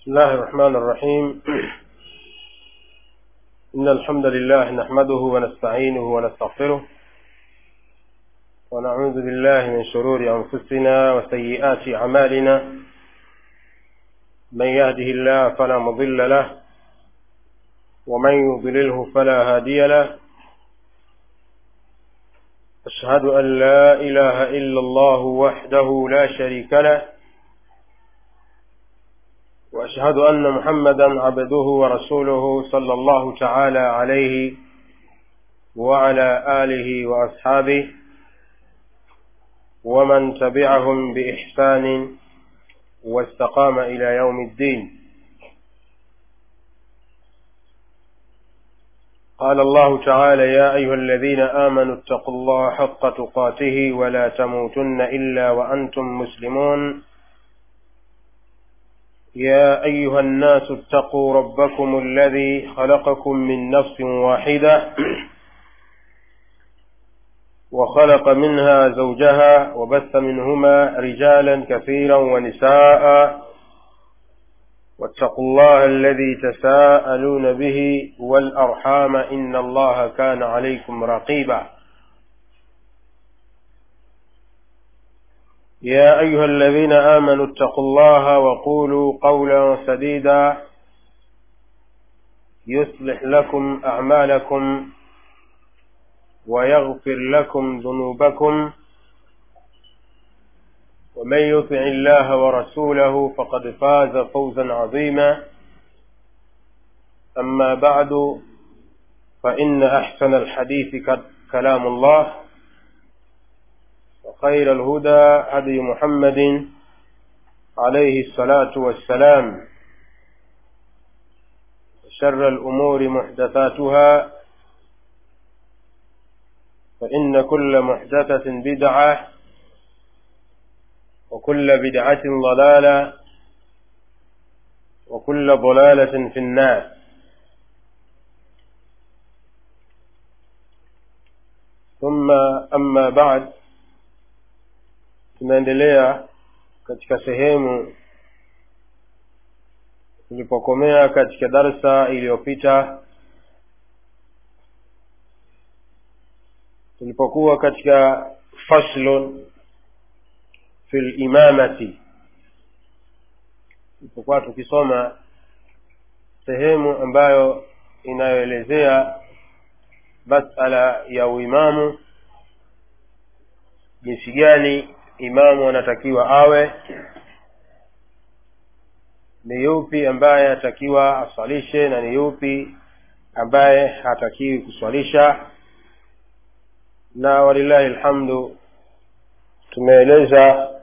بسم الله الرحمن الرحيم إن الحمد لله نحمده ونستعينه ونستغفره ونعوذ بالله من شرور أنفسنا وسيئات أعمالنا من يهده الله فلا مضل له ومن يضلله فلا هادي له أشهد أن لا إله إلا الله وحده لا شريك له واشهد ان محمدا عبده ورسوله صلى الله تعالى عليه وعلى اله واصحابه ومن تبعهم باحسان واستقام الى يوم الدين قال الله تعالى يا ايها الذين امنوا اتقوا الله حق تقاته ولا تموتن الا وانتم مسلمون يا أيها الناس اتقوا ربكم الذي خلقكم من نفس واحدة وخلق منها زوجها وبث منهما رجالا كثيرا ونساء واتقوا الله الذي تساءلون به والأرحام إن الله كان عليكم رقيبا يا أيها الذين آمنوا اتقوا الله وقولوا قولا سديدا يصلح لكم أعمالكم ويغفر لكم ذنوبكم ومن يطع الله ورسوله فقد فاز فوزا عظيما أما بعد فإن أحسن الحديث كلام الله وخير الهدى هدي محمد عليه الصلاة والسلام وشر الأمور محدثاتها فإن كل محدثة بدعة وكل بدعة ضلالة وكل ضلالة في النار ثم أما بعد tunaendelea katika sehemu tulipokomea katika darsa iliyopita tulipokuwa katika faslun fi limamati tulipokuwa tukisoma sehemu ambayo inayoelezea masala ya uimamu jinsi gani imamu anatakiwa awe ni yupi ambaye atakiwa aswalishe na ni yupi ambaye hatakiwi kuswalisha na walillahi lhamdu tumeeleza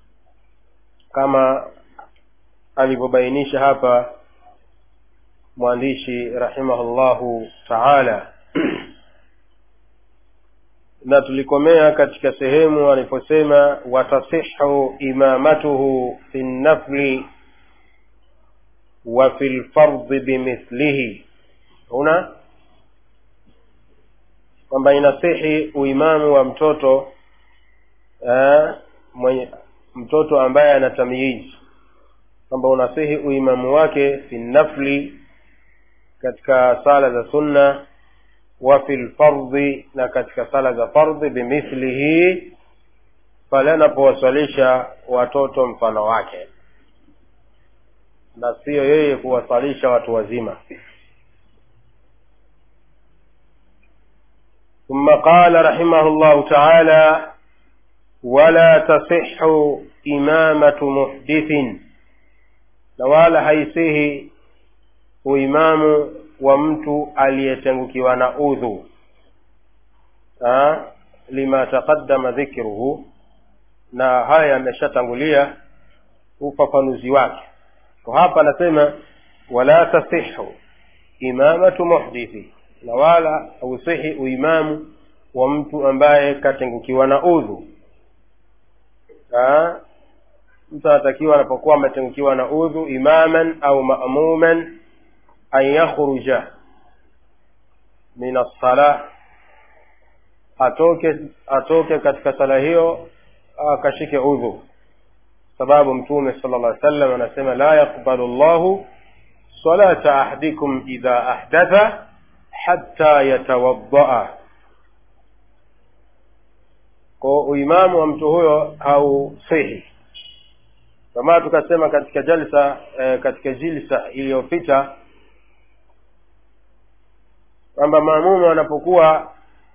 kama alivyobainisha hapa mwandishi rahimahullahu taala na tulikomea katika sehemu aliposema watasihu imamatuhu fi lnafli wa fi lfardhi bimithlihi una kwamba inasihi uimamu wa mtoto eh, mwenye mtoto ambaye ana tamyizi kwamba unasihi uimamu wake fi nafli katika sala za sunna wa fi lfardhi na katika sala za fardhi bimithlihi pale anapowaswalisha watoto mfano wake na siyo yeye kuwaswalisha watu wazima ثم قال رحمه الله تعالى ولا تصح إمامة محدث ولا هيسيه uimamu wa mtu aliyetengukiwa na udhu ha? lima taqaddama dhikruhu na haya yameshatangulia ufafanuzi wake kwa hapa anasema wala tasihu imamatu muhdithi na wala hausihi uimamu wa mtu ambaye katengukiwa na udhu ha? mtu anatakiwa anapokuwa ametengukiwa na udhu imaman au maamuman an yakhruja min assala atoke atoke katika sala hiyo akashike udhu sababu mtume sala llah sallam anasema la yaqbalu llahu salata ahadikum idha ahdatha hatta yatawaddaa kwa uimamu wa mtu huyo hausihi kama tukasema katika jalsa eh, katika jilsa iliyopita kwamba maamuma wanapokuwa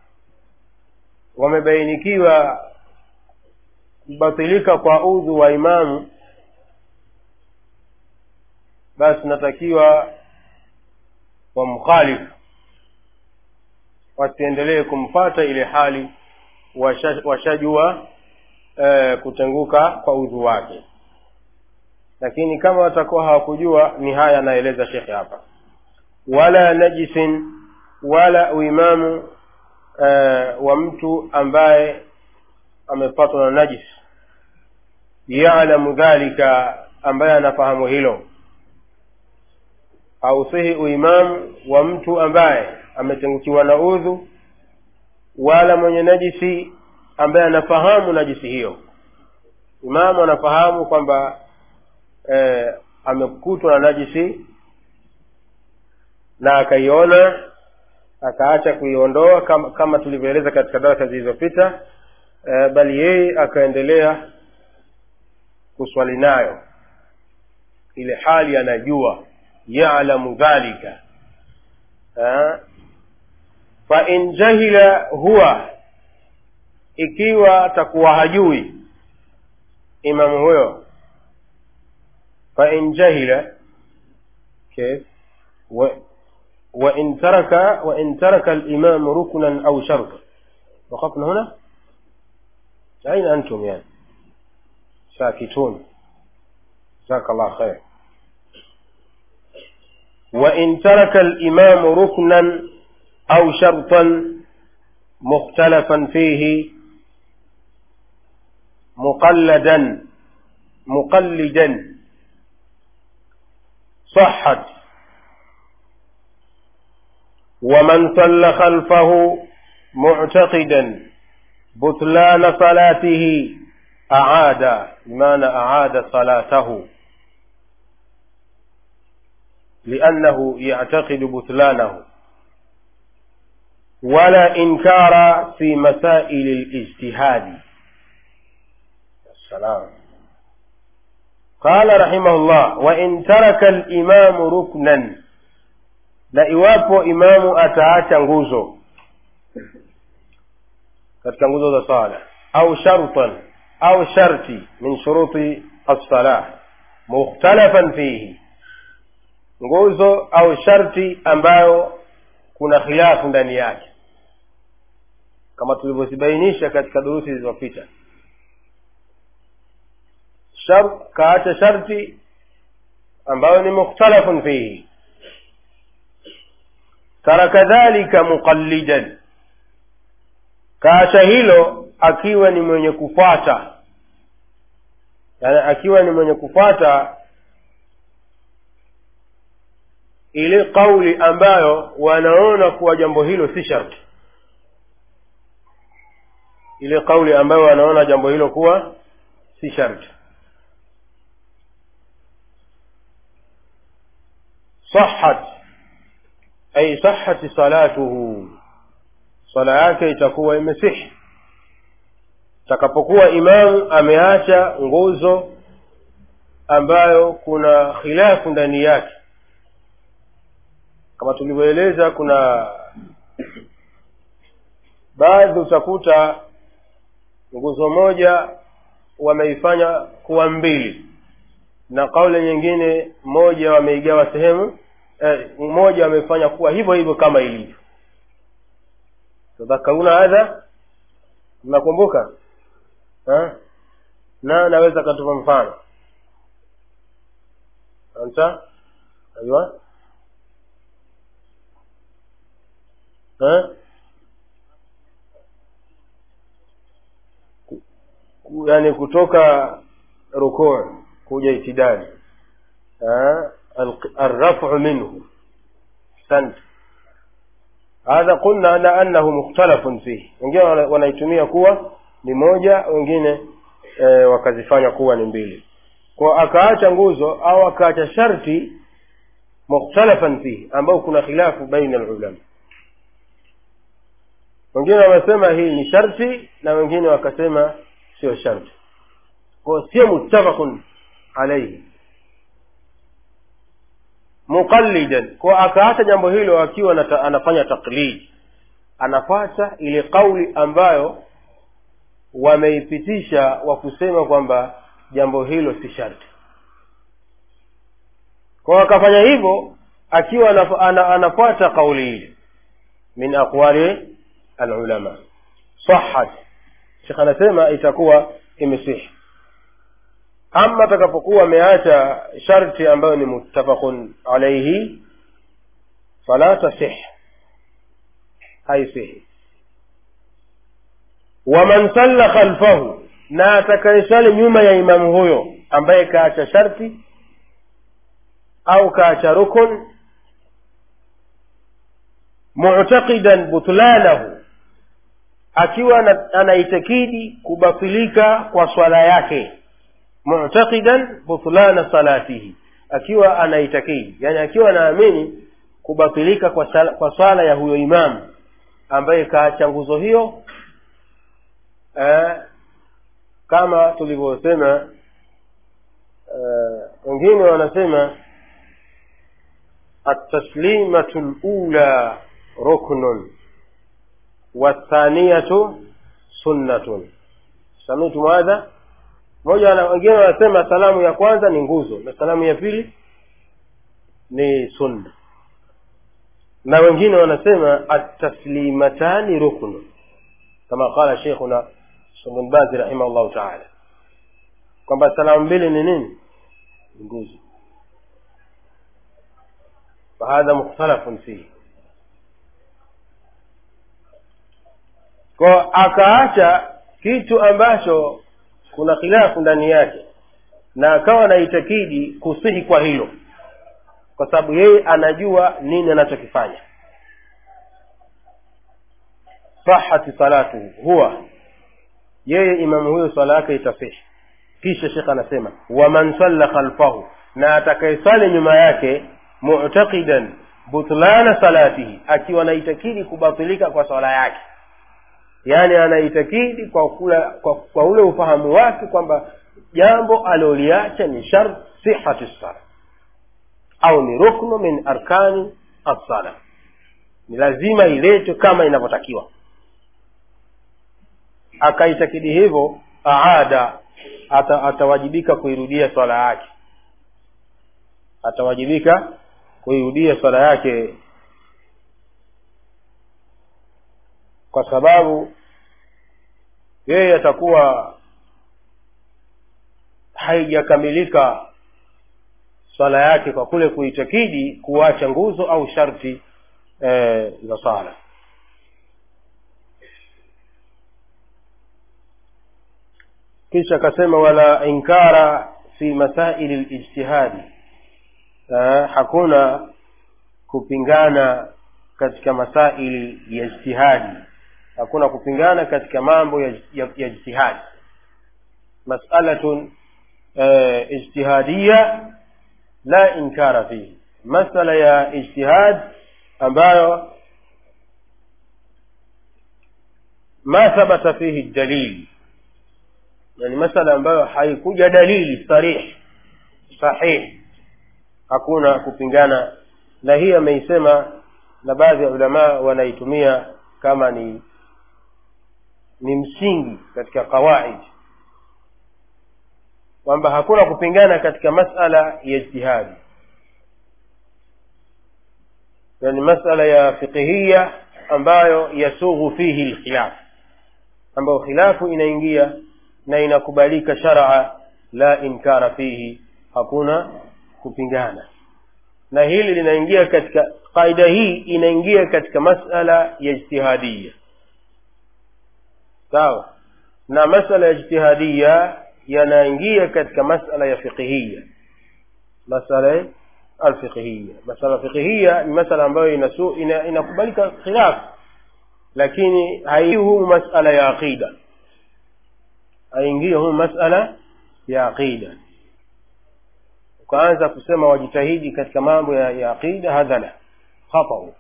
wamebainikiwa kubatilika kwa udhu wa imamu basi natakiwa wamkhalifu wasiendelee kumfata ile hali washa, washajua e, kutenguka kwa udhu wake lakini kama watakuwa hawakujua ni haya anaeleza shekhe hapa wala najisin wala uimamu e, wa mtu ambaye amepatwa na najis yalamu dhalika ambaye anafahamu hilo hausihi uimamu wa mtu ambaye ametengukiwa na udhu wala mwenye najisi ambaye anafahamu najisi hiyo imamu anafahamu kwamba e, amekutwa na najisi na akaiona akaacha kuiondoa kama, kama tulivyoeleza katika darasa zilizopita e, bali yeye akaendelea kuswali nayo ile hali anajua yalamu dhalika fain jahila huwa ikiwa atakuwa hajui imamu huyo fain jahila كيف و وإن ترك وإن ترك الإمام ركنا أو شرطا وقفنا هنا أين أنتم يعني ساكتون جزاك الله خير وإن ترك الإمام ركنا أو شرطا مختلفا فيه مقلدا مقلدا صحت ومن صلى خلفه معتقدا بطلان صلاته أعاد بمعنى أعاد صلاته لأنه يعتقد بطلانه ولا إنكار في مسائل الاجتهاد السلام قال رحمه الله وإن ترك الإمام ركنا na iwapo imamu ataacha nguzo katika nguzo za sala au shartan au sharti min shuruti alsalah mukhtalafan fihi nguzo au sharti ambayo kuna khilafu ndani yake kama tulivyozibainisha katika durusi zilizopita shar kaacha sharti ambayo ni mukhtalafun fihi taraka dhalika muqallidan kaacha hilo akiwa ni mwenye kufuata yani akiwa ni mwenye kufuata ile kauli ambayo wanaona kuwa jambo hilo si sharti ile kauli ambayo wanaona jambo hilo kuwa si sharti صحت أي صحت صلاته swala yake itakuwa imesihi takapokuwa imamu ameacha nguzo ambayo kuna khilafu ndani yake kama tulivyoeleza kuna baadhi utakuta nguzo moja wameifanya kuwa mbili na kauli nyingine moja wameigawa sehemu eh, moja wamefanya kuwa hivyo hivyo kama ilivyo tadhakaruna hadha mnakumbuka na naweza katupa mfano anta aywa ha? yani kutoka rukuu kuja itidali الرفع منه سنت hadha qulna ala annahu mukhtalafun fihi wengine wanaitumia kuwa ni moja wengine e, wakazifanya kuwa ni mbili kwa akaacha nguzo au akaacha sharti mukhtalafan fihi ambao kuna khilafu baina alulama wengine wamesema hii ni sharti na wengine wakasema sio sharti kwa sio muttafaqun alaihi muqallidan kwa akaacha jambo hilo akiwa nata, anafanya taklid anafata ile kauli ambayo wameipitisha wa kusema kwamba jambo hilo si sharti kwa akafanya hivyo akiwa anaf, ana, anafuata kauli ile min aqwali alulama sahat shekh anasema itakuwa imesihi ama atakapokuwa ameacha sharti ambayo ni muttafaqun alaihi fala tasih haisihi waman salla khalfahu na atakayesali nyuma ya imamu huyo ambaye kaacha sharti au kaacha rukun mu'taqidan butlanahu akiwa anaitakidi kubatilika kwa swala yake mu'taqidan butlana salatihi akiwa anaitakidi yani akiwa anaamini kubatilika kwa sala, kwa swala ya huyo imamu ambaye kaacha nguzo hiyo eh, kama tulivyosema wengine uh, wanasema التسليمة الأولى ركن والثانية سنة سمعتم هذا moja na wengine wanasema salamu ya kwanza ni nguzo na salamu ya pili ni sunna na wengine wanasema ataslimatani ruknu kama qala sheikhuna ibn bazi rahimahullahu taala kwamba salamu mbili ni nini nguzo fahadha mukhtalafun fihi kwa akaacha kitu ambacho kuna khilafu ndani yake na akawa anaitakidi kusihi kwa hilo kwa sababu yeye anajua nini anachokifanya sahati salatuhu huwa yeye imamu huyo swala yake itasihi kisha shekh anasema waman salla khalfahu na atakayesali nyuma yake mu'taqidan butlana salatihi akiwa anaitakidi kubatilika kwa swala yake yaani anaitakidi kwa, kula, kwa, kwa ule ufahamu wake kwamba jambo aliloliacha ni shart sihati sala au ni ruknu min arkani assala ni lazima iletwe kama inavyotakiwa akaitakidi hivyo aada ata, atawajibika kuirudia swala yake atawajibika kuirudia swala yake kwa sababu yeye atakuwa haijakamilika swala yake kwa kule kuitakidi kuacha nguzo au sharti e, za sala kisha akasema wala inkara fi masaili lijtihadi hakuna kupingana katika masaili ya ijtihadi hakuna kupingana katika mambo ya, ya, ya ijtihadi mas'alatun uh, ijtihadiya la inkara fihi masala ya ijtihad ambayo ma thabata fihi dalil yani masala ambayo haikuja dalili sarih sahih hakuna kupingana na hii ameisema na baadhi ya ulamaa wanaitumia kama ni ni msingi katika qawaid kwamba hakuna kupingana katika masala ya ijtihadi yani masala ya fiqhia ambayo yasughu fihi lkhilaf ambayo khilafu inaingia na inakubalika shar'a la inkara fihi hakuna kupingana na hili linaingia katika qaida hii inaingia katika masala ya ijtihadia sawa na masala ya ijtihadia yanaingia katika masala ya fiqhia masala alfiqhia masala fiqhia ni masala ambayo inasu, ina, inakubalika khilaf lakini haingii humu masala ya aqida haingii humu masala ya aqida ukaanza kusema wajitahidi katika mambo ya, ya aqida hadha la khatau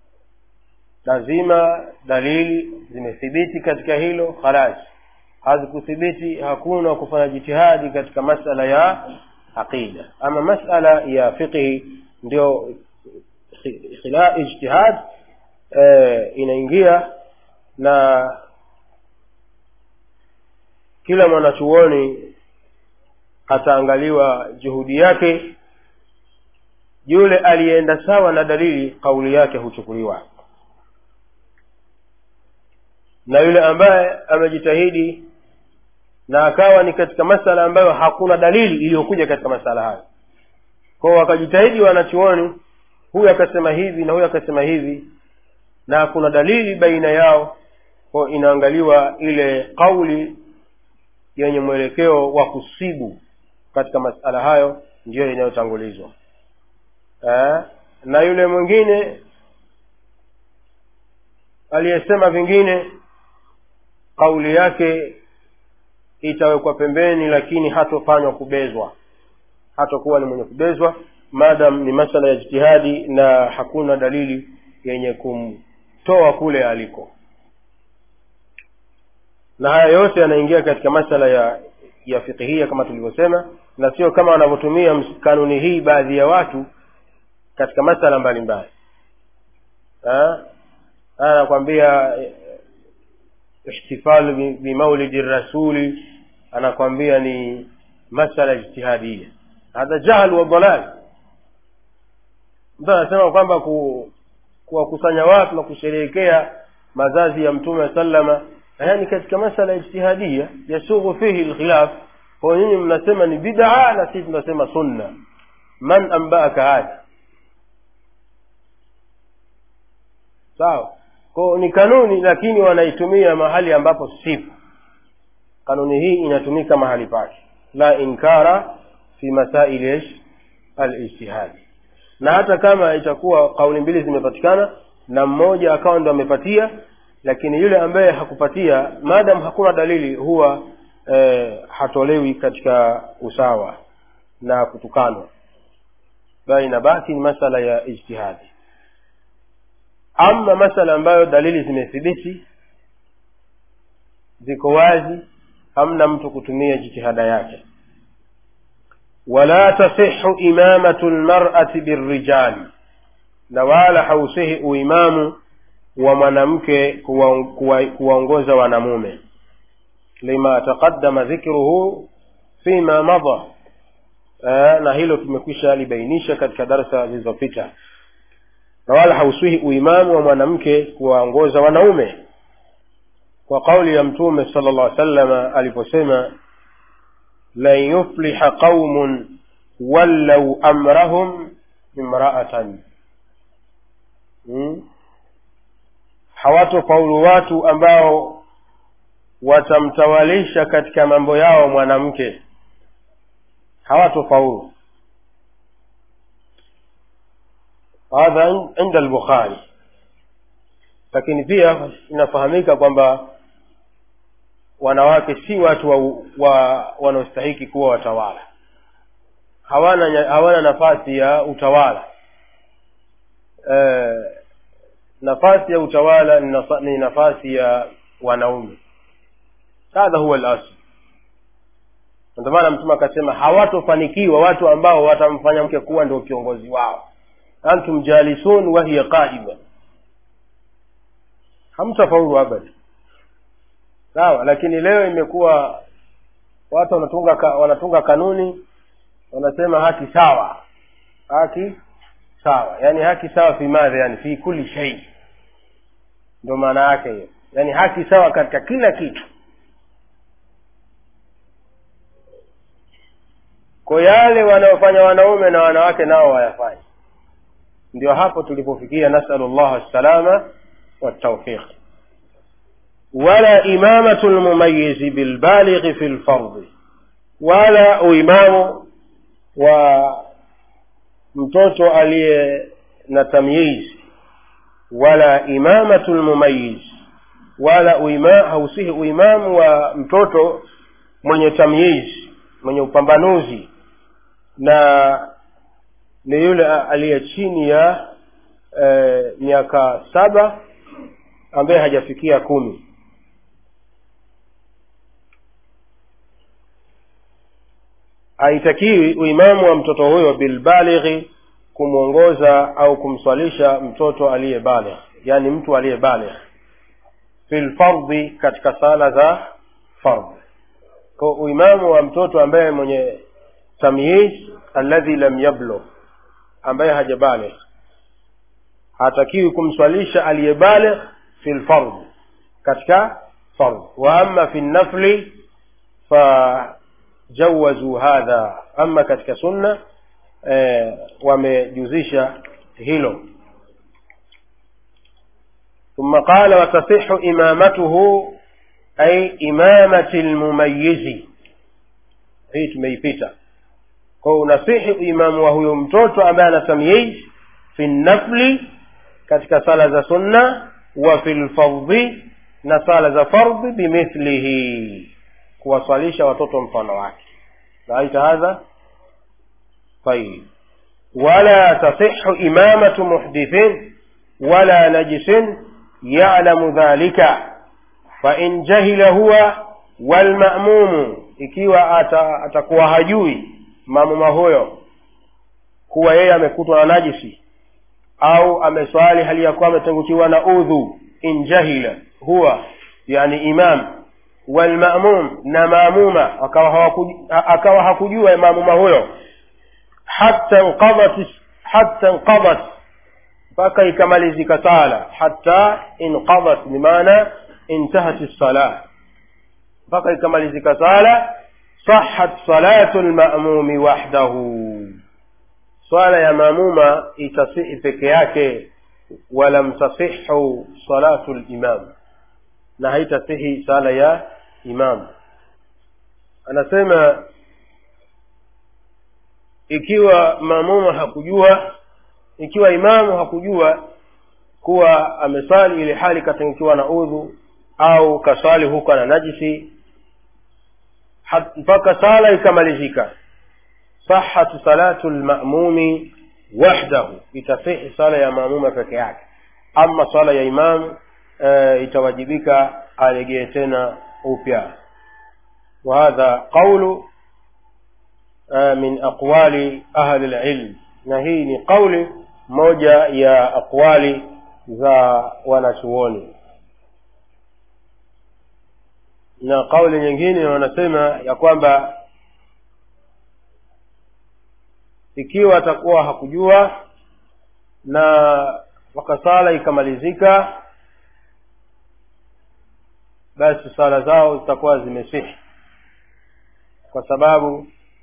lazima dalili zimethibiti katika hilo khalas hazikuthibiti hakuna kufanya jitihadi katika masala ya aqida ama masala ya fiqhi ndio khila ijtihad e, inaingia na kila mwanachuoni ataangaliwa juhudi yake yule aliyeenda sawa na dalili kauli yake huchukuliwa na yule ambaye amejitahidi na akawa ni katika masala ambayo hakuna dalili iliyokuja katika masala hayo kwao wakajitahidi wanachuoni huyu akasema hivi na huyu akasema hivi na kuna dalili baina yao kwao inaangaliwa ile kauli yenye mwelekeo wa kusibu katika masala hayo ndiyo inayotangulizwa eh? na yule mwingine aliyesema vingine kauli yake itawekwa pembeni lakini hatofanywa kubezwa hatakuwa ni mwenye kubezwa madam ni masala ya jitihadi na hakuna dalili yenye kumtoa kule aliko na haya yote yanaingia katika masala ya ya fikihia kama tulivyosema na sio kama wanavyotumia kanuni hii baadhi ya watu katika masala mbalimbali anakwambia ihtifal bimaulidi rasuli anakwambia ni masala ijtihadia hadha jahl wa dalal mtu anasema kwamba ku, kuwakusanya watu na kusherehekea mazazi ya mtume sallama yani katika masala ijtihadia yasughu fihi lkhilaf kwa nyinyi mnasema ni bid'a na sisi tunasema sunna man ambaaka hada sawa ko ni kanuni lakini wanaitumia mahali ambapo sipo kanuni hii inatumika mahali pake la inkara fi masaili ish alijtihadi na hata kama itakuwa kauli mbili zimepatikana na mmoja akawa ndo amepatia lakini yule ambaye hakupatia maadam hakuna dalili huwa eh, hatolewi katika usawa na kutukanwa bali inabaki ni masala ya ijtihadi ama masala ambayo dalili zimethibiti ziko wazi hamna mtu kutumia jitihada yake wala tasihu imamatu lmarati birrijali na wala hausihi uimamu wa mwanamke kuwaongoza wanamume lima taqaddama dhikruhu fima madha na hilo tumekwisha libainisha katika darsa zilizopita na wala hauswihi uimamu wa mwanamke kuwaongoza wanaume kwa kauli ya mtume sala llah salama aliposema lan yufliha qaumun wallau amrahum imraatan hmm? hawatofaulu watu ambao watamtawalisha katika mambo yao mwanamke hawatofaulu hadha inda lbukhari lakini pia inafahamika kwamba wanawake si watu wa, wa wanaostahiki kuwa watawala hawana hawana nafasi ya utawala e, nafasi ya utawala ni, nafa, ni nafasi ya wanaume hadha huwa lasl ndio maana mtume akasema hawatofanikiwa watu ambao watamfanya mke kuwa ndio kiongozi wao antum jalisun wahiya qaima hamtafaulu abada sawa lakini leo imekuwa watu wanatunga ka, wanatunga kanuni wanasema haki sawa haki sawa yani haki sawa fi madha yani fi kulli shay ndio maana yake hiyo yani haki sawa katika kila kitu kwa yale wanaofanya wanaume na wanawake nao wayafanya ndio hapo tulipofikia nasalu llah salama والتوفيق ولا إمامة المميز بالبالغ في الفرض ولا إمام ومتوتو aliye na tamyiz wala imamatu lmumayiz wala uima, hausihi uimamu wa mtoto mwenye tamyiz mwenye upambanuzi na ni yule aliye chini ya e, miaka saba ambaye hajafikia kumi haitakiwi uimamu wa mtoto huyo bilbalighi kumwongoza au kumswalisha mtoto aliye baligh yaani mtu aliye baligh fi lfardhi katika sala za fardhi kwa uimamu wa mtoto ambaye mwenye tamyiz alladhi lam yablugh ambaye hajabaligh hatakiwi kumswalisha aliyebaligh fi lfardh katika fardh wa ama fi lnafli fajawazu hadha ama katika sunna eh, wamejuzisha hilo ثم قال وتصح إمامته أي إمامة المميز hii tumeipita kwa unasihi imamu wa huyo mtoto ambaye ana tamyiz fi nafli katika sala za sunna wa fi lfardhi na sala za fardhi bimithlihi kuwaswalisha watoto mfano wake raita hadha طيب ولا تصح إمامة محدث ولا نجس يعلم ذلك فإن جهل هو والمأموم ikiwa ata, atakuwa hajui mamuma huyo kuwa yeye amekutwa na najisi au ameswali hali ya kuwa ametengukiwa na udhu in jahila huwa yani imam walmamum na maamuma akawa, hawakuj, akawa hakujua maamuma huyo hatta nqadat hatta nqadat mpaka ikamalizika sala hatta inqadat bimaana intahat lsalah mpaka ikamalizika sala sahat salatu lmamumi wahdahu swala ya maamuma itasihi peke yake walam tasihu salatu limam na haitasihi sala ya imam anasema ikiwa maamuma hakujua ikiwa imamu hakujua kuwa ameswali ile hali katengukiwa na udhu au kaswali huko na najisi mpaka sala ikamalizika sahatu salatu lmamumi wahdahu itasihi sala ya maamuma peke yake ama swala ya imamu e, itawajibika alegee tena upya وهذا قول من أقوال أهل العلم na hii ni kauli moja ya aqwali za wanachuoni na kauli nyingine wanasema ya kwamba ikiwa atakuwa hakujua na wakasala ikamalizika basi sala zao zitakuwa zimesihi kwa sababu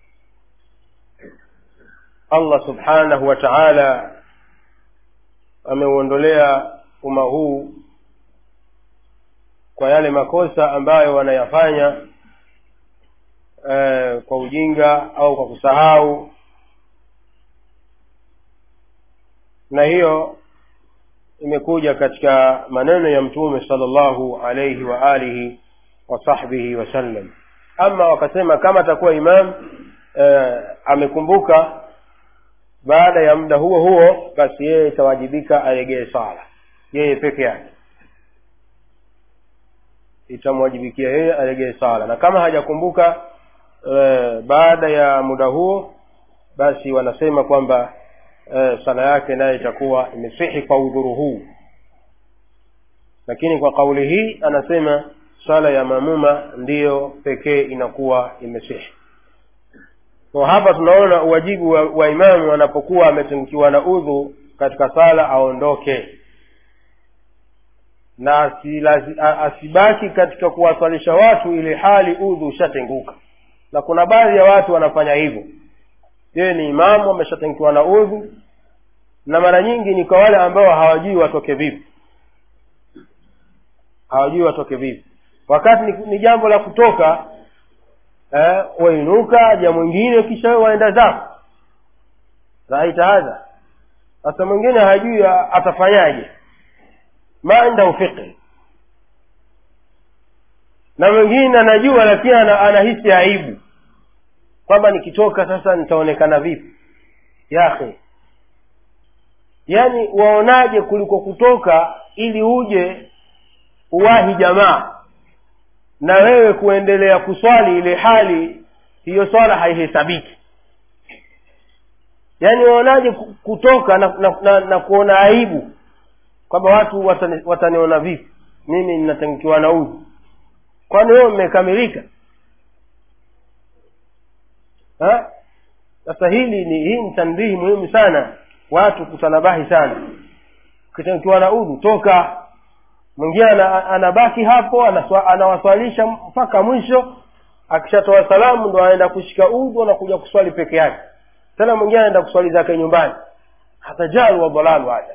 allah subhanahu wa taala ameuondolea umma huu kwa yale makosa ambayo wanayafanya eh, kwa ujinga au kwa kusahau na hiyo imekuja katika maneno ya mtume salllahu alaihi wa alihi wa sahbihi wasallam ama wakasema kama atakuwa imam eh, amekumbuka baada ya muda huo huo basi yeye itawajibika aregee sala yeye peke yake itamwajibikia yeye aregee sala na kama hajakumbuka e, baada ya muda huo basi wanasema kwamba e, sala yake naye itakuwa imesihi kwa udhuru huu lakini kwa kauli hii anasema sala ya mamuma ndiyo pekee inakuwa imesihi kwa hapa tunaona uwajibu wa, wa imamu anapokuwa ametungikiwa na udhu katika sala aondoke na asilazi, asibaki katika kuwaswalisha watu ili hali udhu ushatenguka na kuna baadhi ya watu wanafanya hivyo yeye ni imamu ameshatengukiwa na udhu na mara nyingi ni kwa wale ambao hawajui watoke vipi hawajui watoke vipi wakati ni, ni jambo la kutoka eh, wainuka ja mwingine kisha wewe waenda zako raita hadha sasa mwingine hajui atafanyaje ma indahu fiqhi na mwingine anajua lakini anahisi aibu kwamba nikitoka sasa nitaonekana vipi yahe yaani waonaje kuliko kutoka ili uje uwahi jamaa na wewe kuendelea kuswali ile hali hiyo swala haihesabiki yaani waonaje kutoka na, na, na, na kuona aibu kwamba watu watani, wataniona vipi mimi ninatangikiwa na udhu kwani wewe mmekamilika sasa hili ni hii ni tanbihi muhimu sana watu kutanabahi sana ukitangikiwa na udhu toka mwingine anabaki hapo anawaswalisha mpaka mwisho akishatoa salamu ndo anaenda kushika udhu anakuja kuswali peke yake tena mwingine anaenda kuswali zake nyumbani hata jalu wa dhalalu hada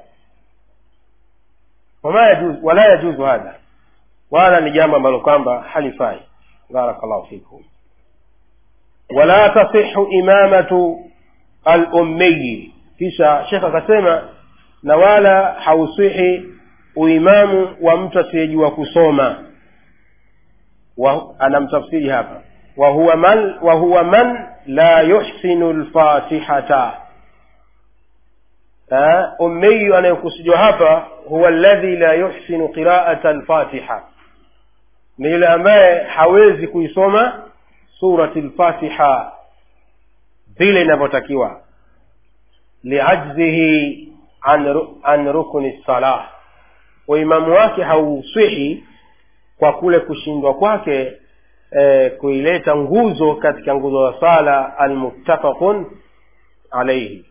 wama yajuz wala yajuzu hadha wala ni jambo ambalo kwamba halifai barakallahu fikum wala tasihu imamatu alummiyi kisha shekh akasema na wala hausihi uimamu wa mtu asiyejua kusoma anamtafsiri hapa wahuwa man, wahuwa man la yuhsinu lfatihata ummiyu anayekusudiwa hapa huwa alladhi la yuhsinu qiraata lfatiha ni yule ambaye hawezi kuisoma surati lfatiha vile inavyotakiwa liajzihi an, an rukni salah uimamu wake hauswihi kwa kule kushindwa kwake eh, kuileta nguzo katika nguzo za sala almuttafaqun alaihi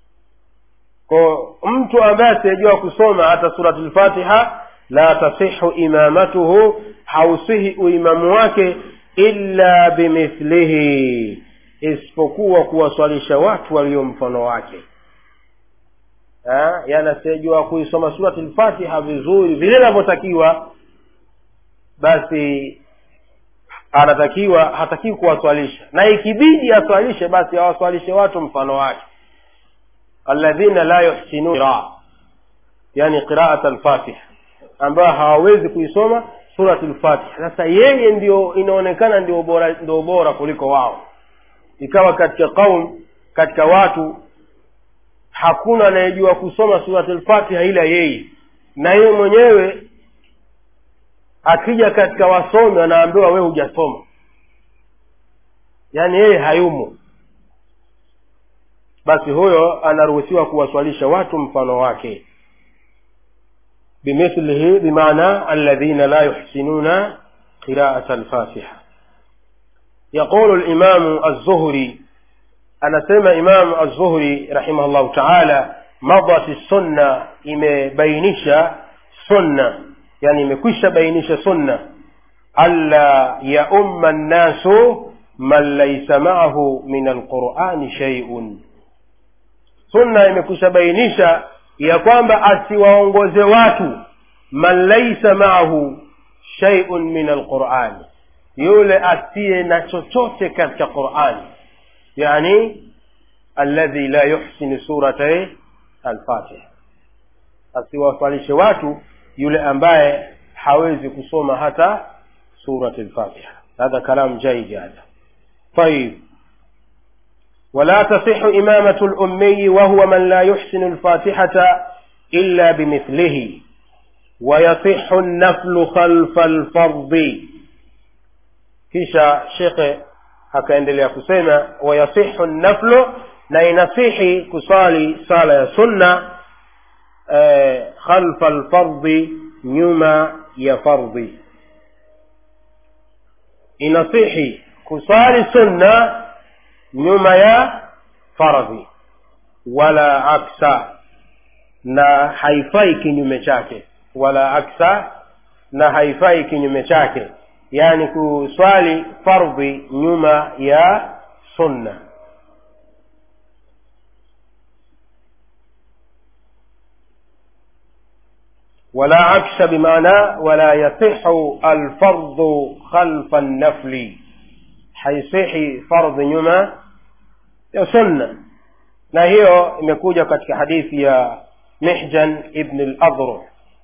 ko mtu ambaye asiyejua kusoma hata surati lfatiha la tasihu imamatuhu hausihi uimamu wake illa bimithlihi isipokuwa kuwaswalisha watu walio mfano wake yani asiyejua kuisoma surati lfatiha vizuri vile inavyotakiwa basi anatakiwa hatakiwi kuwaswalisha na ikibidi aswalishe basi awaswalishe watu mfano wake alladhina la yuhsinun qiraa yani qiraat alfatiha ambayo hawawezi kuisoma surati lfatiha sasa yeye ndio inaonekana ndio bora ndio bora kuliko wao ikawa katika qaum katika watu hakuna anayejua kusoma surati lfatiha ila yeye na yeye mwenyewe akija katika wasomi anaambiwa wewe hujasoma yaani yeye hayumo basi huyo anaruhusiwa kuwaswalisha watu mfano wake bimithlihi bimaana alladhina la yuhsinuna qiraata alfatiha yaqulu limamu alzuhri anasema imamu alzuhri rahimahullahu taala madat sunna imebainisha sunna yani imekwisha bainisha sunna alla yaumma nnasu man laisa maahu min alqurani sheiun sunna imekwisha bainisha ya kwamba asiwaongoze watu man laisa maahu sheiun min alqurani yule asiye na chochote katika qurani yani alladhi la yuhsinu surata alfatiha asiwaswalishe watu yule ambaye hawezi kusoma hata surati lfatiha hadha kalam jaidi hadha طيب ولا تصح إمامة الأمي وهو من لا يحسن الفاتحة إلا بمثله ويصح النفل خلف الفرض kisha shekhe akaendelea kusema wayasihu nnaflu na inasihi kusali sala ya sunna eh, khalfa lfardhi nyuma ya fardhi inasihi kusali sunna nyuma ya fardhi wala aksa na haifai kinyume chake wala aksa na haifai kinyume chake yani kuswali fardhi nyuma ya sunna ولا عكس بمعنى ولا يصح الفرض خلف النفل haisihi fardhi nyuma ya sunna na hiyo imekuja katika hadithi ya mihjan ibn al-adhr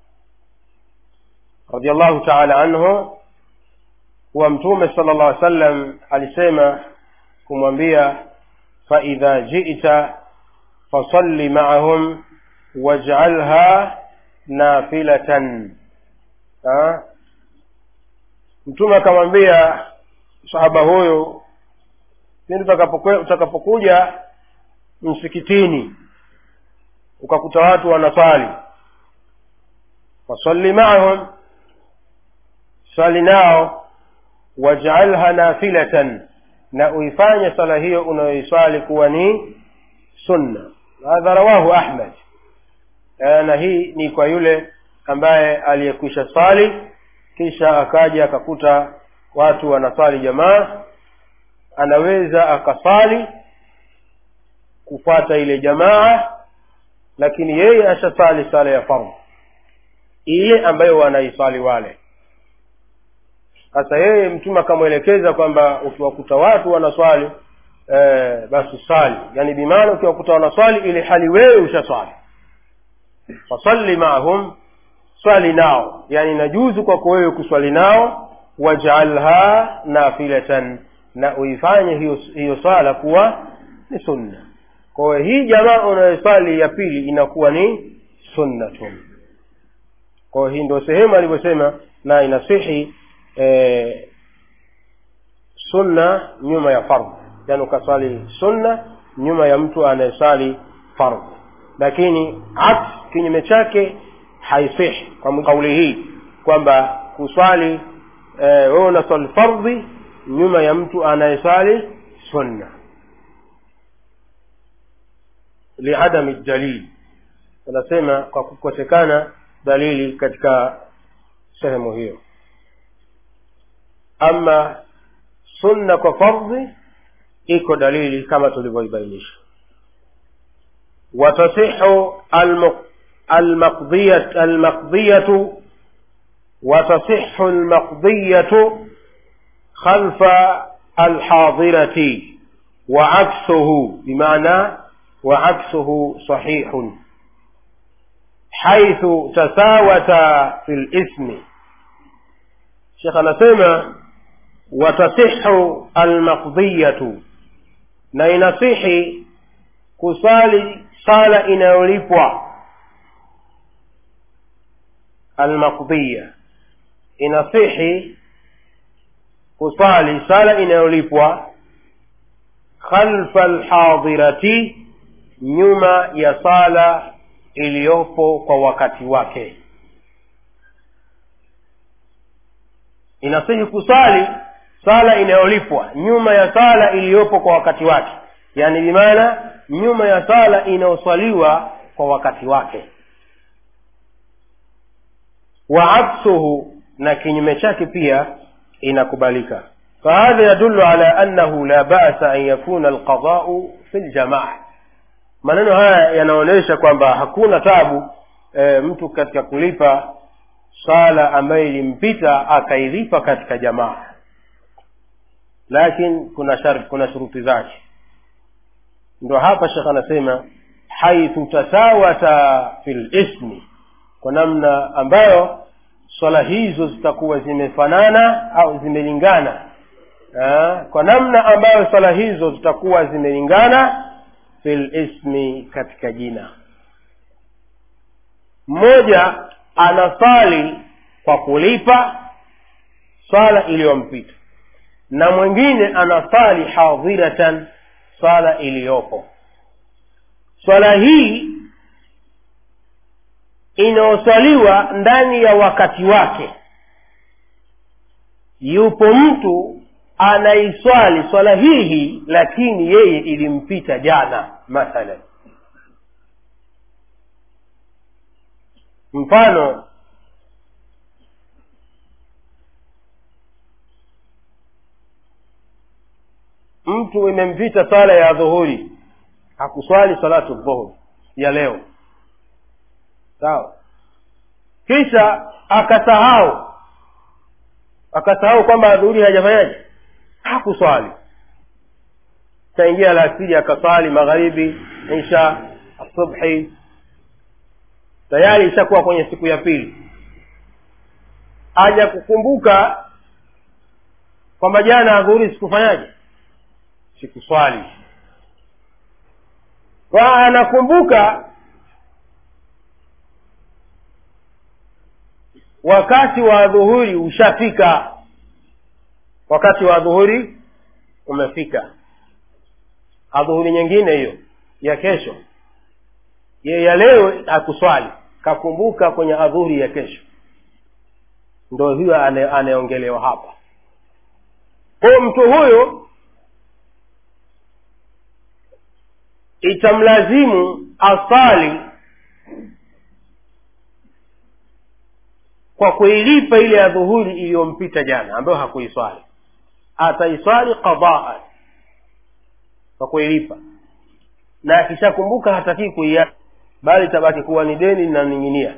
radiallahu taala anhu kuwa mtume sala llah sallam alisema kumwambia faidha jita fasalli maahum waj'alha nafilatan ha? mtume akamwambia sahaba huyo pindi utakapokuja utakapokuja msikitini ukakuta watu wanasali fasalli maahum swali nao waj'alha nafilatan na uifanye sala hiyo unayoiswali kuwa ni sunna hadha rawahu ahmad na hii ni kwa yule ambaye aliyekwisha swali kisha akaja akakuta watu wanaswali jamaa anaweza akasali kufuata ile jamaa lakini yeye ashasali sala ya fardhu ile ambayo wanaiswali wale sasa yeye mtume akamwelekeza kwamba ukiwakuta watu wanaswali eh, basi sali yani bimaana ukiwakuta wanaswali ile hali wewe ushaswali fasalli maahum swali nao yani najuzu kwako wewe kuswali nao waj'alha nafilatan na uifanye hiyo hiyo swala kuwa ni sunna kwa hiyo hii jamaa unayoswali ya pili inakuwa ni sunnatun kwa hiyo hii ndio sehemu alivyosema na inasihi e, sunna nyuma ya fardhu yani ukaswali sunna nyuma ya mtu anayeswali fardhu lakini aks kinyume chake haisihi kwa kauli hii kwamba kuswali e, wewe unaswali fardhi nyuma ya mtu anayeswali sunna liadami dalili wanasema kwa kukosekana dalili katika sehemu hiyo ama sunna kwa fardhi iko dalili kama tulivyoibainisha watasihu almaqdiyat almaqdiyatu وتصح المقضية خلف الحاضرة وعكسه بمعنى وعكسه صحيح حيث تساوتا في الاسم شيخ anasema وتصح المقضية na inasihi kusali sala inayolipwa almaqdiya inasihi kusali sala inayolipwa khalfa alhadirati nyuma ya sala iliyopo kwa wakati wake inasihi kusali sala inayolipwa nyuma ya sala iliyopo kwa wakati wake yaani bimaana nyuma ya sala inayoswaliwa kwa wakati wake wa aksuhu na kinyume chake pia inakubalika fahadha yadullu ala annahu la basa an yakuna alqadau fi ljamaa maneno haya yanaonyesha kwamba hakuna tabu e, mtu katika kulipa sala ambayo ilimpita akailipa katika jamaa lakini kuna sharti kuna shuruti zake ndo hapa shekh anasema haithu tasawata fi lismi kwa namna ambayo swala hizo zitakuwa zimefanana au zimelingana eh, kwa namna ambayo swala hizo zitakuwa zimelingana fil ismi katika jina mmoja anasali kwa kulipa swala iliyompita na mwingine anasali hadhiratan swala iliyopo swala hii inayoswaliwa ndani ya wakati wake yupo mtu anaiswali swala hii hii lakini yeye ilimpita jana mathalan mfano mtu imempita sala ya dhuhuri hakuswali salatu dhuhur ya leo sawa kisha akasahau akasahau kwamba adhuhuri hajafanyaje hakuswali kaingia alasiri akaswali magharibi isha asubhi tayari ishakuwa kwenye siku ya pili aja kukumbuka kwamba jana adhuhuri sikufanyaje sikuswali kwa anakumbuka wakati wa dhuhuri ushafika wakati wa dhuhuri umefika adhuhuri nyingine hiyo ya kesho ye ya leo akuswali kakumbuka kwenye adhuhuri ya kesho ndo hiyo ane- anayeongelewa hapa kwayo mtu huyu itamlazimu asali kwa kuilipa ile ya dhuhuri iliyompita jana ambayo hakuiswali ataiswali qadaa kwa kuilipa na akishakumbuka hatakii kuia bali itabaki kuwa ni deni linaning'inia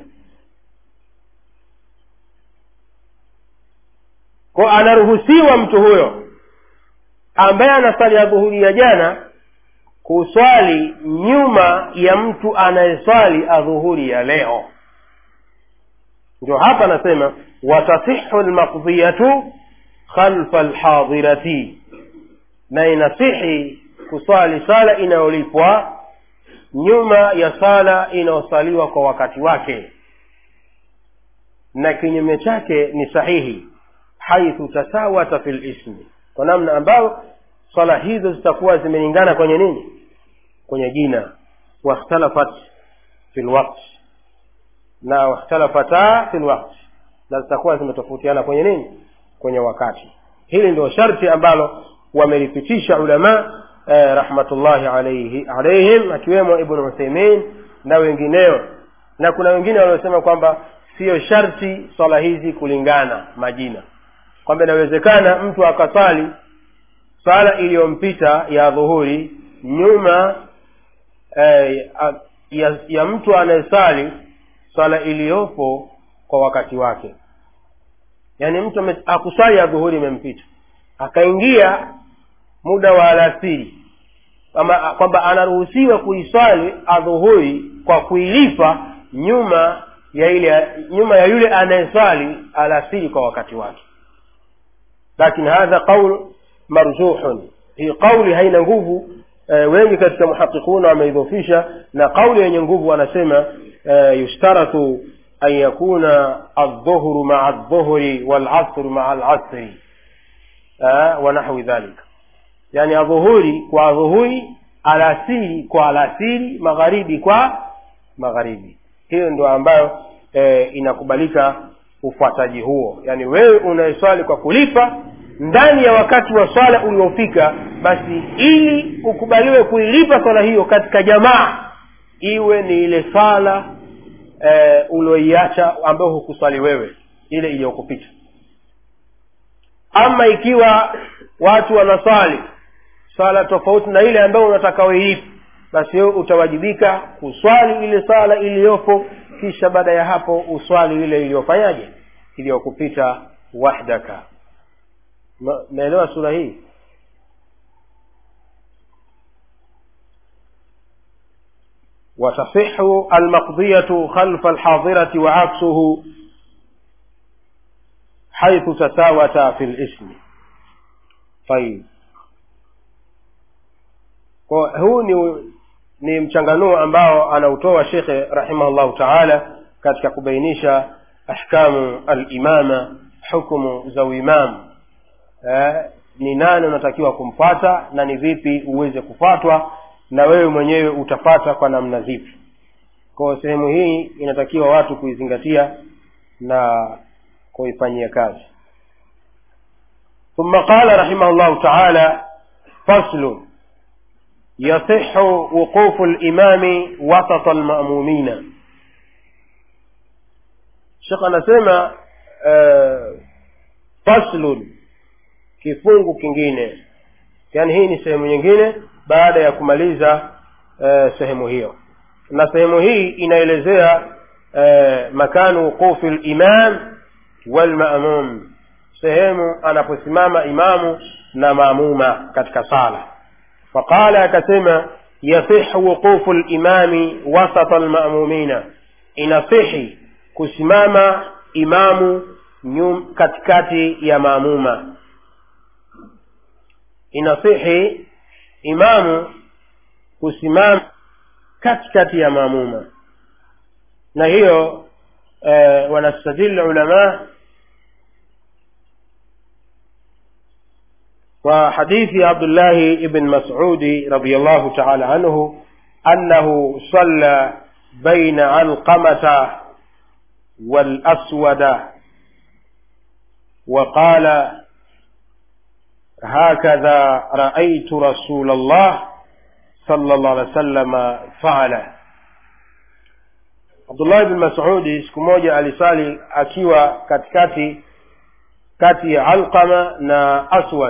ko anaruhusiwa mtu huyo ambaye anaswali ya dhuhuri ya jana kuswali nyuma ya mtu anayeswali adhuhuri ya leo ndio hapa anasema watasihu lmaqdiyatu khalfa lhadirati na inasihi kuswali sala inayolipwa nyuma ya sala inayosaliwa kwa wakati wake na kinyume chake ni sahihi haithu tasawata fi lismi kwa namna ambayo swala hizo zitakuwa zimelingana kwenye nini kwenye jina wakhtalafat fi lwakti na wakhtalafata fi lwakti na zitakuwa zimetofautiana kwenye nini kwenye wakati hili ndio sharti ambalo wamelipitisha ulama eh, rahmatullahi alaihi alaihim akiwemo ibnu utheimin na wengineo na kuna wengine waliosema kwamba siyo sharti swala hizi kulingana majina kwamba inawezekana mtu akasali swala iliyompita ya dhuhuri nyuma eh, a- ya, ya mtu anayesali swala iliyopo kwa wakati wake yaani mtu ame- akuswali ya dhuhuri imempita akaingia muda wa alasiri kwamba kwamba anaruhusiwa kuiswali adhuhuri kwa kuilipa nyuma ya ile nyuma ya yule anayeswali alasiri kwa wakati wake lakini hadha qaul marjuhun hii qauli haina nguvu e, wengi katika muhaqiquna wameidhofisha na qauli yenye nguvu wanasema e, yushtaratu an yakuna aldhuhru maa aldhuhri walasru maa alasri wa nahwi dhalika yani adhuhuri kwa adhuhuri alasiri kwa alasiri magharibi kwa magharibi hiyo ndio ambayo e, inakubalika ufuataji huo yaani wewe unayeswali kwa kulipa ndani ya wakati wa swala uliofika basi ili ukubaliwe kuilipa swala hiyo katika jamaa iwe ni ile swala e, ulioiacha ambayo hukuswali wewe ile iliyokupita ama ikiwa watu wanaswali swala tofauti na ile ambayo unataka uilipe basi wewe utawajibika kuswali ile swala iliyopo kisha baada ya hapo uswali ile iliyofanyaje iliyokupita wahdaka Ma- naelewa sura hii وتصح المقضية خلف الحاضرة وعكسه حيث تساوتا في الاسم طيب kwa huu ni ni mchanganuo ambao anautoa shekhe rahimahullahu taala katika kubainisha ahkamu alimama hukumu za uimamu eh, ni nani unatakiwa kumfata na ni vipi uweze kufatwa na wewe mwenyewe utafata kwa namna zipi kwa sehemu hii inatakiwa watu kuizingatia na kuifanyia kazi ثم قال رحمه الله تعالى فصل يصح وقوف الإمام وسط المأمومين شيخ anasema uh, faslun kifungu kingine yaani hii ni sehemu nyingine baada ya kumaliza uh, sehemu hiyo na sehemu hii inaelezea uh, makanu wuqufi limam walmamum sehemu anaposimama imamu na maamuma katika sala faqala akasema yasihu wuqufu limami wasata lmamumina inasihi kusimama imamu nyum, katikati ya maamuma inasihi imamu kusimama katikati ya maamuma na hiyo eh, wanastadili ulama وحديث عبد الله بن مسعود رضي الله تعالى عنه أنه صلى بين علقمة والأسود وقال هكذا رأيت رسول الله صلى الله عليه وسلم فعل Abdullah bin Mas'udi siku moja alisali akiwa katikati kati ya Alqama na Aswad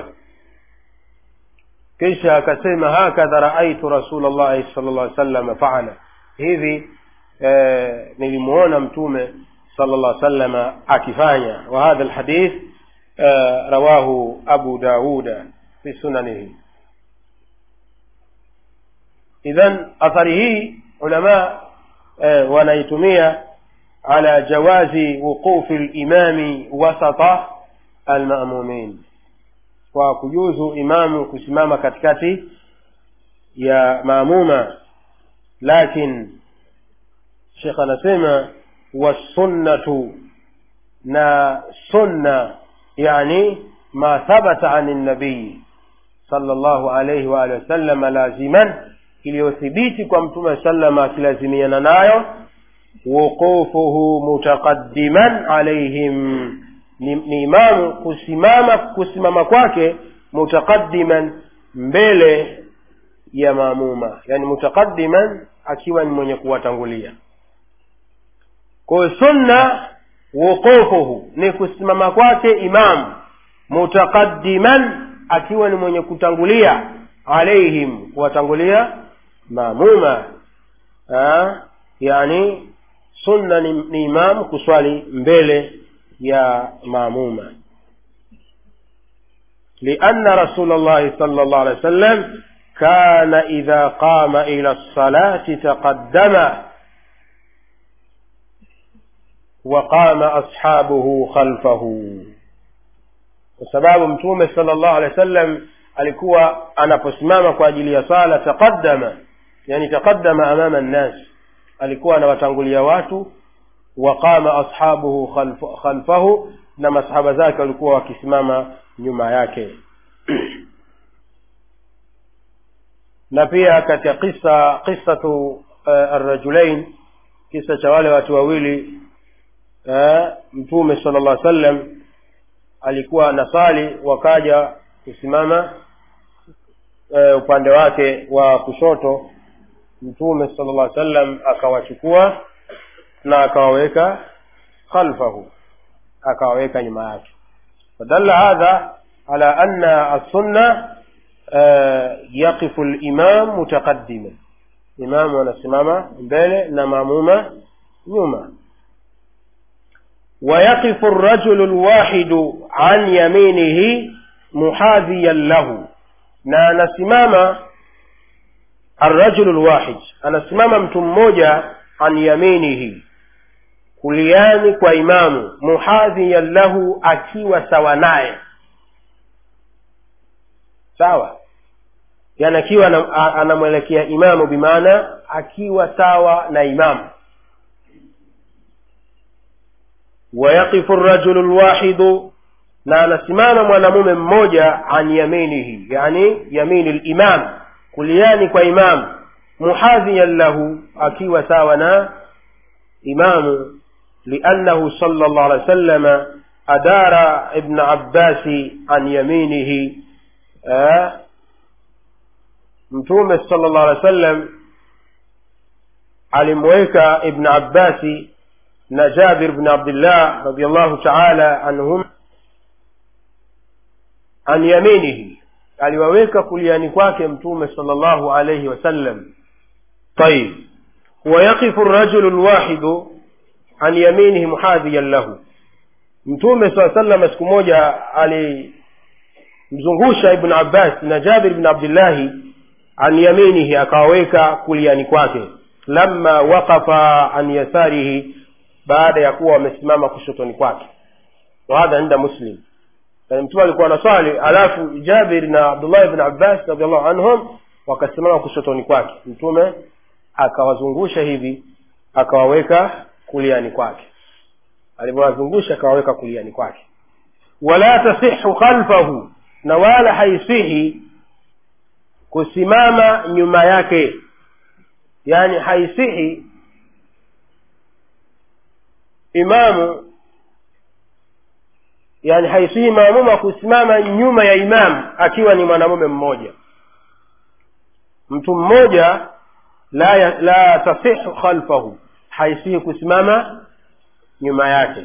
kisha akasema hakadha raaitu Rasulullah sallallahu alaihi wasallam faala hivi eh, nilimuona mtume sallallahu alaihi wasallam akifanya wa hadha alhadith eh, rawahu Abu Dawuda fi sunanihi idhan athari hii ulama eh, wanaitumia ala jawazi wuqufi limami wasata almamumin kwa kujuzu imamu kusimama katikati ya maamuma lakin shekh anasema wassunnatu na sunna yani ma thabata ani nabii sala llahu alaihi waalihi wasallam laziman iliyothibiti kwa mtume salama akilazimiana nayo wuqufuhu mutaqaddiman alaihim ni, ni imamu kusimama kusimama kwake mutaqaddiman mbele ya maamuma yani mutaqaddiman akiwa ni mwenye kuwatangulia kwayo sunna wuqufuhu ni kusimama kwake imamu mutaqaddiman akiwa ni mwenye kutangulia alaihim kuwatangulia maamuma ha? yani sunna ni, ni imamu kuswali mbele ya maamuma لأن رسول الله صلى الله عليه وسلم كان إذا قام إلى الصلاة تقدم وقام أصحابه خلفه وسباب متومة صلى الله عليه وسلم alikuwa anaposimama kwa ajili ya sala taqaddama yani taqaddama amama nnas alikuwa anawatangulia watu waqama ashabuhu khalf- khalfahu na masahaba zake walikuwa wakisimama nyuma yake na pia katika kisa qisatu uh, arrajulain kisa cha wale watu wawili uh, mtume sala llah sallam alikuwa anasali wakaja kusimama uh, upande wake wa kushoto mtume sala llah sallam akawachukua na akawaweka khalfahu akawaweka nyuma yake fadalla hadha ala anna assunna yaqifu limam mutaqadima imamu anasimama mbele na maamuma nyuma ويقف الرجل الواحد عن يمينه محاذيا له na anasimama الرجل الواحد anasimama mtu mmoja an yaminihi kuliani kwa imamu muhadhiyan lahu akiwa sawa naye sawa yani akiwa anamwelekea imamu bimaana akiwa sawa na imamu wayaqifu rajulu lwahidu na anasimama mwanamume mmoja an yaminihi yani yamini limam kuliani kwa imamu muhadhiyan lahu akiwa sawa na imamu liannahu sala llah alih wa sallama adara ibna abbasi an yaminihi mtume sala llah alih wa sallam alimweka ibna abbasi na jabir bni abdillah radiallahu taala anhum an yaminihi aliwaweka kuliani kwake mtume sala llahu alaihi wasallam طيب ويقف الرجل الواحد عن يمينه محاذيا له mtume saa salama siku moja alimzungusha ibn abbas na jabir bn abdillahi an yaminihi akawaweka kuliani kwake lama waqafa an yasarihi baada ya kuwa wamesimama kushotoni kwake wahadha inda muslim yani mtume alikuwa anaswali alafu jabir na abdullah ibn abbas radiallahu anhum wakasimama kushotoni kwake mtume akawazungusha hivi akawaweka kuliani kwake alivyowazungusha akawaweka kuliani kwake wala tasihu khalfahu na wala haisihi kusimama nyuma yake yani haisihi imamu yani haisihi maamuma kusimama nyuma ya imamu akiwa ni mwanamume mmoja mtu mmoja la, ya- la tasihu khalfahu haisihi kusimama nyuma yake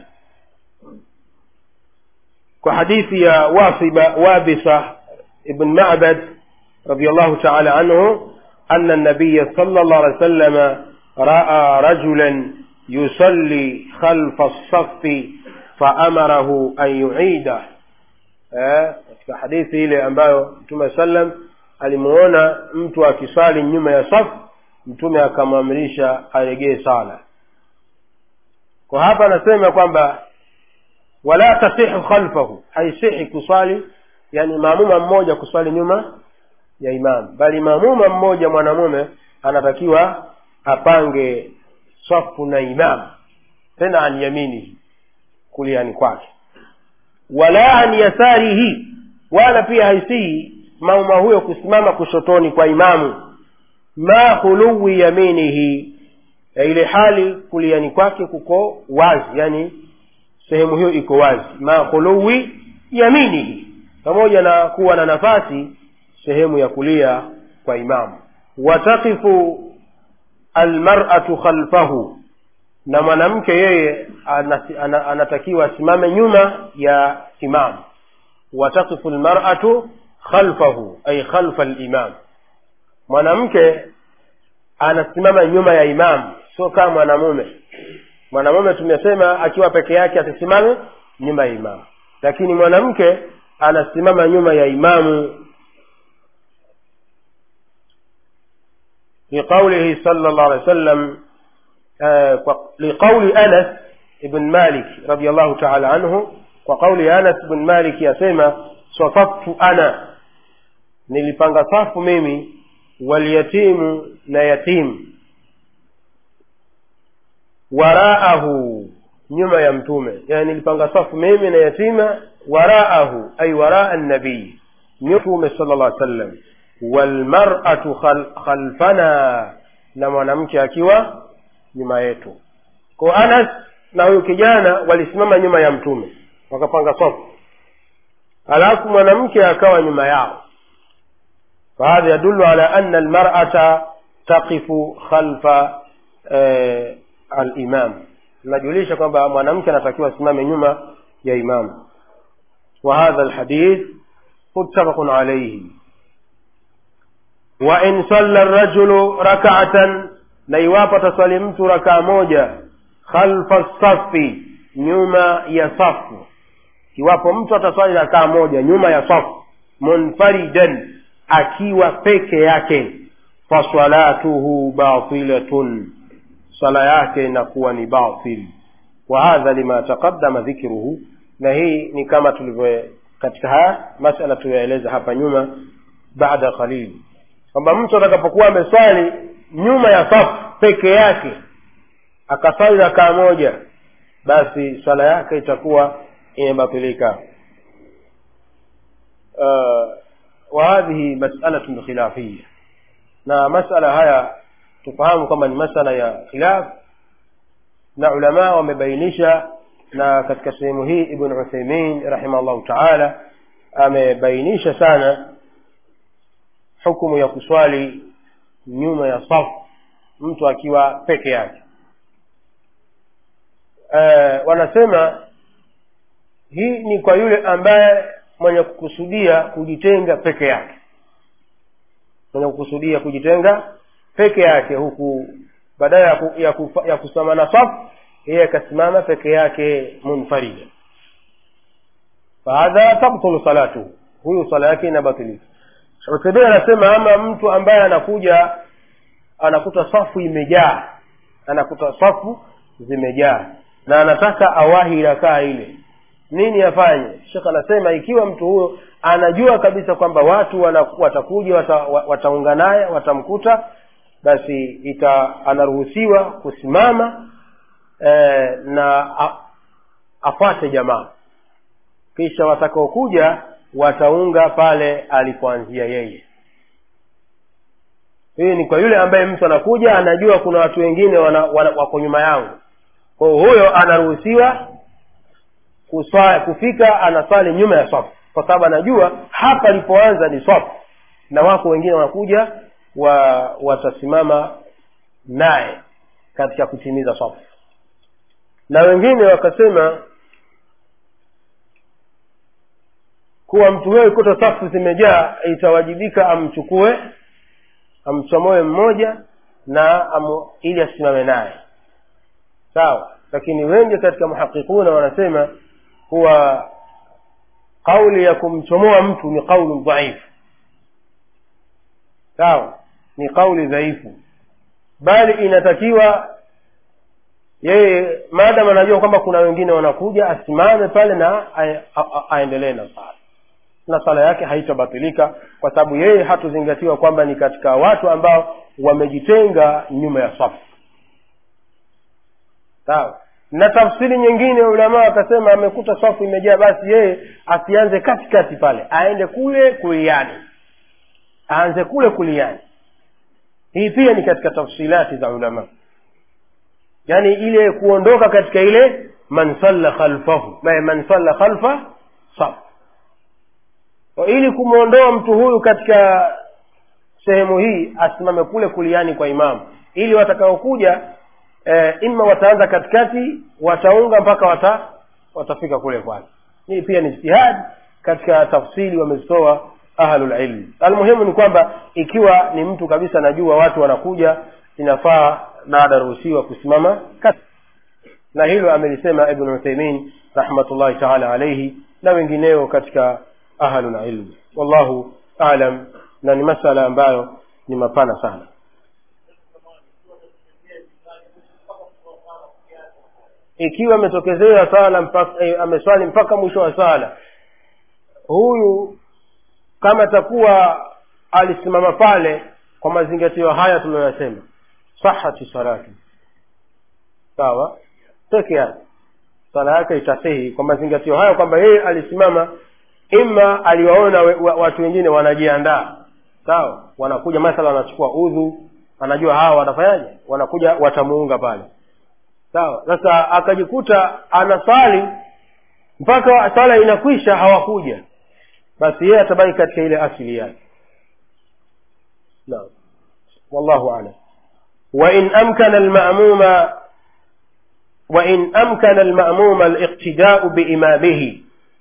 kwa hadithi ya wasiba wabisa ibn mabad radiallahu taala anhu أن النبي صلى الله عليه وسلم رأى رجلا يصلي خلف الصف فأمره أن يعيده eh, katika hadithi ile ambayo mtume sallam alimuona mtu akisali nyuma ya safu mtume akamwamrisha aregee sala kwa hapa anasema kwamba wala tasihu khalfahu haisihi kuswali yani maamuma mmoja kuswali nyuma ya imam bali maamuma mmoja mwanamume anatakiwa apange safu na imam tena an yaminihi kuliani kwake wala an yasarihi wala pia haisii mauma huyo kusimama kushotoni kwa imamu ma khuluwi yaminihi ya ile hali kuliani kwake kuko wazi yani sehemu hiyo iko wazi ma khuluwi yaminihi pamoja na kuwa na nafasi sehemu ya kulia kwa imamu wataqifu almar'atu khalfahu na mwanamke yeye anasi- ana- anatakiwa asimame nyuma ya imam wataqifu almar'atu khalfahu ay khalfa alimam mwanamke anasimama nyuma ya imam sio kama mwanamume mwanamume tumesema akiwa peke yake asisimame nyuma ya imamu lakini mwanamke anasimama nyuma ya imamu لقوله صلى الله عليه وسلم آه، لقول أنس بن مالك رضي الله تعالى عنه وقول أنس بن مالك يسمى صففت أنا nilipanga safu mimi walyatimu na yatimu waraahu nyuma ya mtume yani nilipanga safu mimi na yatima waraahu ay waraa nabii mtume sala llah sallam walmaratu khal, khalfana na mwanamke akiwa nyuma yetu kwa anas na huyu kijana walisimama nyuma ya mtume wakapanga safu alafu mwanamke akawa nyuma yao فهذا يدل على أن المرأة تقف خلف آه الإمام najulisha kwamba mwanamke anatakiwa asimame nyuma ya imamu wa hadha alhadith muttafaqun alayhi wa in salla rajulu rak'atan na iwapo ataswali mtu rakaa moja khalfa safi nyuma ya safu iwapo mtu ataswali rakaa moja nyuma ya safu munfaridan akiwa peke yake fasalatuhu batilatun sala yake inakuwa ni batil wa hadha lima taqaddama dhikruhu na hii ni kama tulivyo katika haya masala tuyaeleza hapa nyuma baada qalil kwamba mtu atakapokuwa ameswali nyuma ya safu peke yake akaswali rakaa moja basi swala yake itakuwa imebatilika uh, وهذه مسألة خلافية na masala haya tufahamu kwamba ni masala ya khilaf na ulamaa wamebainisha na katika sehemu hii ibn utheimin rahimahullahu taala amebainisha sana hukumu ya kuswali nyuma ya safu mtu akiwa peke yake e, wanasema hii ni kwa yule ambaye mwenye kukusudia kujitenga peke yake mwenye kukusudia kujitenga peke yake huku badala ya, ku, ya, kufa, ya kusimama na safu yeye akasimama peke yake munfarida fahadha tabtulu salatuhu huyu sala yake inabatilika utebea anasema ama mtu ambaye anakuja anakuta safu imejaa anakuta safu zimejaa na anataka awahi rakaa ile nini afanye shekh anasema ikiwa mtu huyo anajua kabisa kwamba watu wana, watakuja wata, wataunga naye watamkuta basi ita anaruhusiwa kusimama eh, na a, afuate jamaa kisha watakaokuja wataunga pale alipoanzia yeye hii ni kwa yule ambaye mtu anakuja anajua kuna watu wengine wana, wana, wako nyuma yangu kwa hiyo huyo anaruhusiwa kuswa, kufika anaswali nyuma ya swafu kwa sababu anajua hapa alipoanza ni swafu na wako wengine wanakuja wa watasimama naye katika kutimiza swafu na wengine wakasema kuwa mtu huyo ikuta safu zimejaa itawajibika amchukue amchomoe mmoja na amu, ili asimame naye sawa lakini wengi katika muhaqikuna wanasema kuwa kauli ya kumchomoa mtu ni kaulu dhaifu sawa ni kauli dhaifu bali inatakiwa yeye maadam anajua kwamba kuna wengine wanakuja asimame pale na aendelee na sala na sala yake haitabatilika kwa sababu yeye hatuzingatiwa kwamba ni katika watu ambao wamejitenga nyuma ya safu sawa na tafsiri nyingine ulamaa akasema amekuta safu imejaa basi yeye asianze katikati pale aende kule kuliani aanze kule kuliani hii pia ni katika tafsilati za ulama yaani ile kuondoka katika ile man salla khalfahu man salla khalfa safu ili kumwondoa mtu huyu katika sehemu hii asimame kule kuliani kwa imamu ili watakaokuja e, ima wataanza katikati wataunga mpaka wata watafika kule kwake hii pia ni ijtihadi katika tafsiri wamezitoa ahlulilmi almuhimu ni kwamba ikiwa ni mtu kabisa anajua watu wanakuja inafaa na anaruhusiwa kusimama kati na hilo amelisema ibn utheimin rahmatullahi taala alaihi na wengineo katika ahlul ilm wallahu alam na ni masala ambayo ni mapana sana ikiwa ametokezea sala mpaka eh, ameswali mpaka mwisho wa sala huyu kama takuwa alisimama pale kwa mazingatio haya tuliyoyasema sahati salatu sawa peke yake sala yake itasihi kwa mazingatio haya kwamba yeye alisimama ima aliwaona we, wa, watu wengine wanajiandaa sawa wanakuja mathala wanachukua udhu anajua hawa watafanyaje wanakuja watamuunga pale sawa sasa akajikuta anaswali mpaka sala inakwisha hawakuja basi yeye atabaki katika ile asili yake naam wallahu alam وإن أمكن المأموم وإن أمكن المأموم الاقتداء بإمامه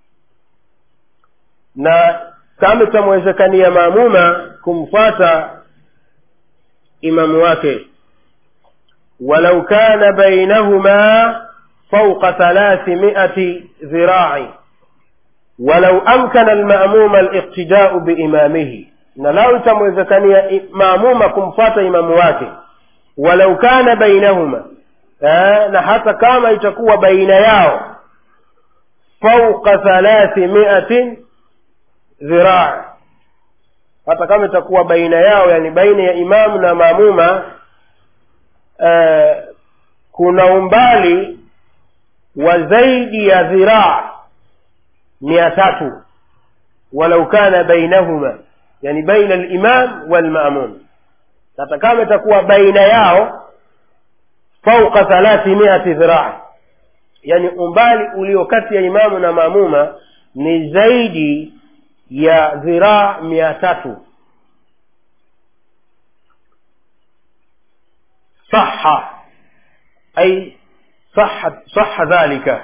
na kama itamwezekania maamuma kumfuata imamu wake walau kana bainahuma fauqa thalathimiati dhirai walau amkana almamuma aliqtidau biimamihi na lau itamwezekania maamuma kumfuata imamu wake walau kana bainahuma na hata kama itakuwa baina yao fauqa thalathimiatin dhiraa hata kama itakuwa baina yao yani baina ya imamu na maamuma uh, kuna umbali wa zaidi ya dhiraa mia tatu walau kana bainahuma yani baina limam walmamum hata kama itakuwa baina yao fauqa thalathimiati dhiraa yani umbali ulio kati ya imamu na maamuma ni zaidi ya dhiraa mia tatu saha ay saha saha dhalika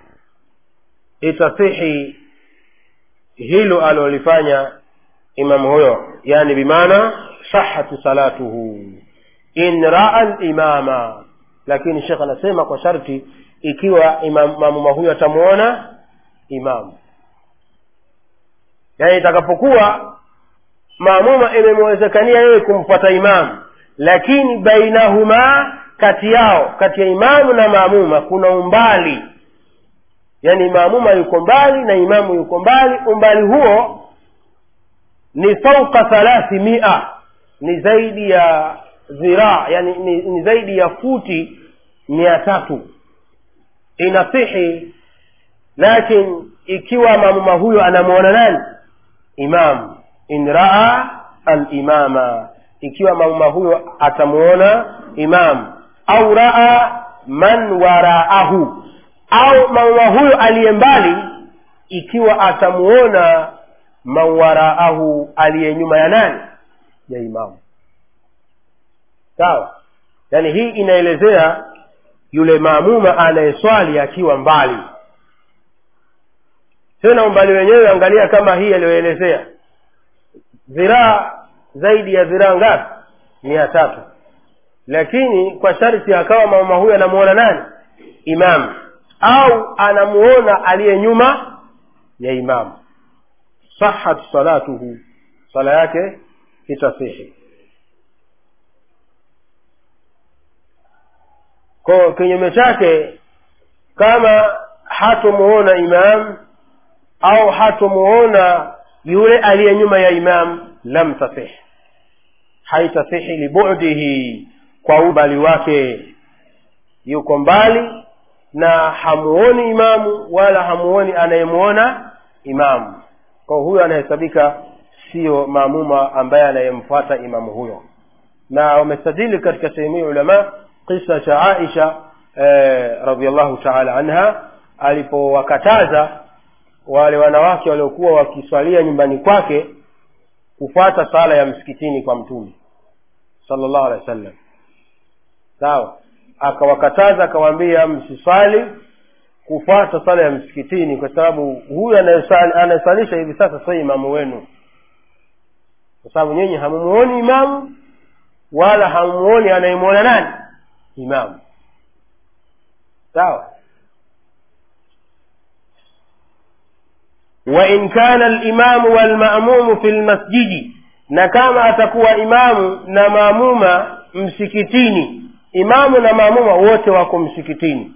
itasihi hilo alolifanya imamu huyo yani bimaana sahatu salatuhu in raa limama lakini shekh anasema kwa sharti ikiwa mamuma huyo atamuona imamu yaani itakapokuwa maamuma imemwezekania yeye kumfuata imamu lakini bainahuma kati yao kati ya imamu na maamuma kuna umbali yaani maamuma yuko mbali na imamu yuko mbali umbali huo ni fauka thalathi mia ni zaidi ya dhiraa yani ni, ni zaidi ya futi mia tatu inasihi lakin ikiwa maamuma huyo anamwona nani imam in raa alimama ikiwa maamuma huyo atamuona imam au raa man waraahu au maamuma huyo aliye mbali ikiwa atamuona man waraahu aliye nyuma ya nani ya imamu sawa yaani hii inaelezea yule maamuma anayeswali akiwa mbali tena umbali wenyewe angalia kama hii aliyoelezea dhiraa zaidi ya dhiraa ngapi mia tatu lakini kwa sharti akawa mama huyu anamuona nani imamu au anamuona aliye nyuma ya imamu sahat salatuhu sala yake itasihi ko kinyume chake kama hatomuona imam au hatomuona yule aliye nyuma ya imam lam tasih haitasihi libudihi kwa ubali wake yuko mbali na hamuoni imamu wala hamuoni anayemuona imamu kwa huyo anahesabika siyo maamuma ambaye anayemfuata imamu huyo na wamestadili katika sehemu hii ulama kisa cha aisha eh, radiallahu taala anha alipowakataza wale wanawake waliokuwa wakiswalia nyumbani kwake kufuata sala ya msikitini kwa mtume sallallahu alaihi wasallam sawa akawakataza akawaambia msiswali kufuata sala ya msikitini kwa sababu huyu anayesalisha hivi sasa sio imamu wenu kwa sababu nyinyi hamumuoni imamu wala hamuoni anayemwona nani imamu sawa وإن كان الإمام والمأموم في المسجد na kama atakuwa imamu na maamuma msikitini imamu na maamuma wote wako msikitini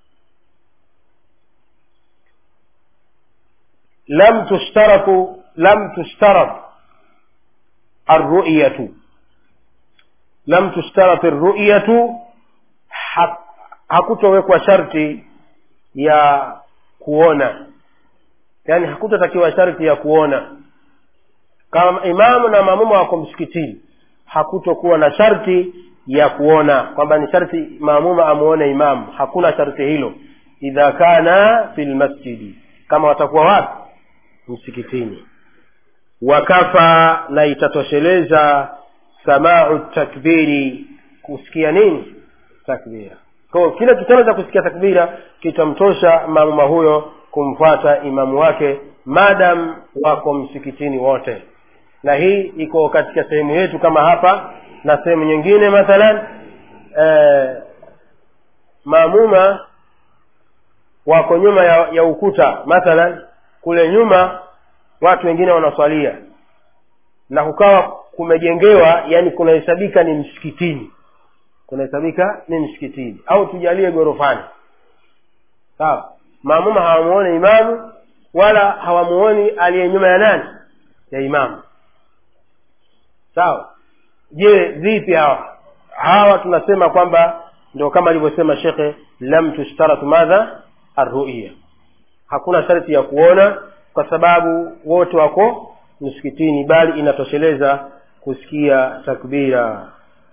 lam tushtaratu lam tushtarat arru'yatu lam tushtarat arru'yatu hakutowekwa sharti ya kuona yaani hakutatakiwa sharti ya kuona kama imamu na maamuma wako msikitini hakutokuwa na sharti ya kuona kwamba ni sharti maamuma amuone imamu hakuna sharti hilo idha kana fi lmasjidi kama watakuwa wapi msikitini wakafa na itatosheleza samau takbiri kusikia nini takbira kwao kile kitendo cha kusikia takbira kitamtosha maamuma huyo kumfuata imamu wake madam wako msikitini wote na hii iko katika sehemu yetu kama hapa na sehemu nyingine mathalan eh, maamuma wako nyuma ya, ya ukuta mathalan kule nyuma watu wengine wanaswalia na kukawa kumejengewa yani kunahesabika ni msikitini kunahesabika ni msikitini au tujalie ghorofani sawa maamuma hawamuoni imamu wala hawamuoni aliye nyuma ya nani ya imamu sawa je vipi hawa hawa tunasema kwamba ndio kama alivyosema shekhe lam tushtaratu madha arruya hakuna sharti ya kuona kwa sababu wote wako msikitini bali inatosheleza kusikia takbira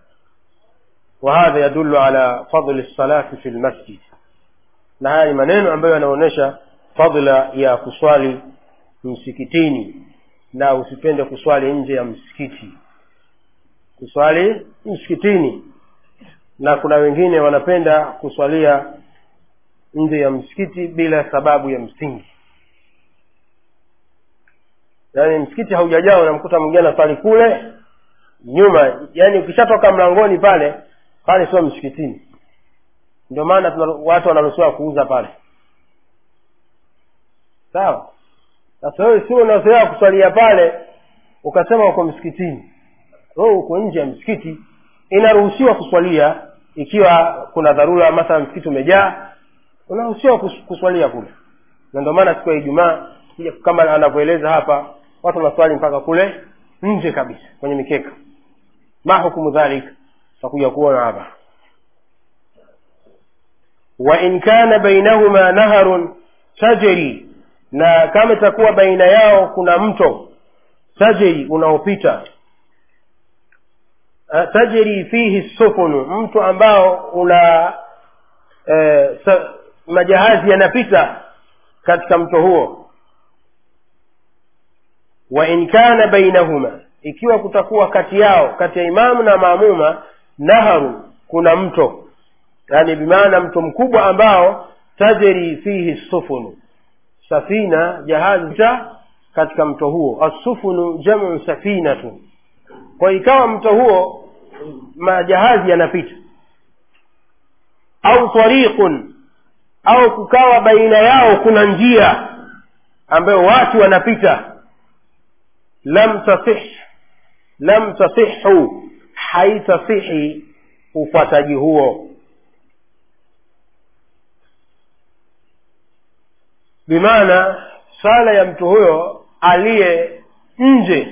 وهذا يدل على فضل الصلاة في المسجد na haya ni maneno ambayo yanaonyesha fadla ya kuswali msikitini na usipende kuswali nje ya msikiti kuswali msikitini na kuna wengine wanapenda kuswalia nje ya msikiti bila sababu ya msingi yaani msikiti haujajaa unamkuta mwingine anaswali kule nyuma yaani ukishatoka mlangoni pale pale sio msikitini ndio maana watu wanaruhusiwa kuuza pale sawa sasa wewe sio unazoea kuswalia pale ukasema uko msikitini wewe uko nje ya msikiti inaruhusiwa kuswalia ikiwa kuna dharura mathalan msikiti umejaa unaruhusiwa kuswalia kule na ndio maana siku ya ijumaa kija kama anavyoeleza hapa watu wanaswali mpaka kule nje kabisa kwenye mikeka ma hukumu dhalik tutakuja kuona hapa wa in kana bainahuma naharun tajri na kama itakuwa baina yao kuna mto tajri unaopita uh, tajri fihi sufunu mto ambao una eh, sa, majahazi yanapita katika mto huo wa in kana bainahuma ikiwa kutakuwa kati yao kati ya imamu na maamuma naharu kuna mto yani bimaana mto mkubwa ambao tajri fihi sufunu safina jahazi ta katika mto huo assufunu jamu safinatu kwa ikawa mto huo majahazi yanapita au tariqun au kukawa baina yao kuna njia ambayo watu wanapita lam tasih lam tasihu haitasihi ufuataji huo bimaana sala ya mtu huyo aliye nje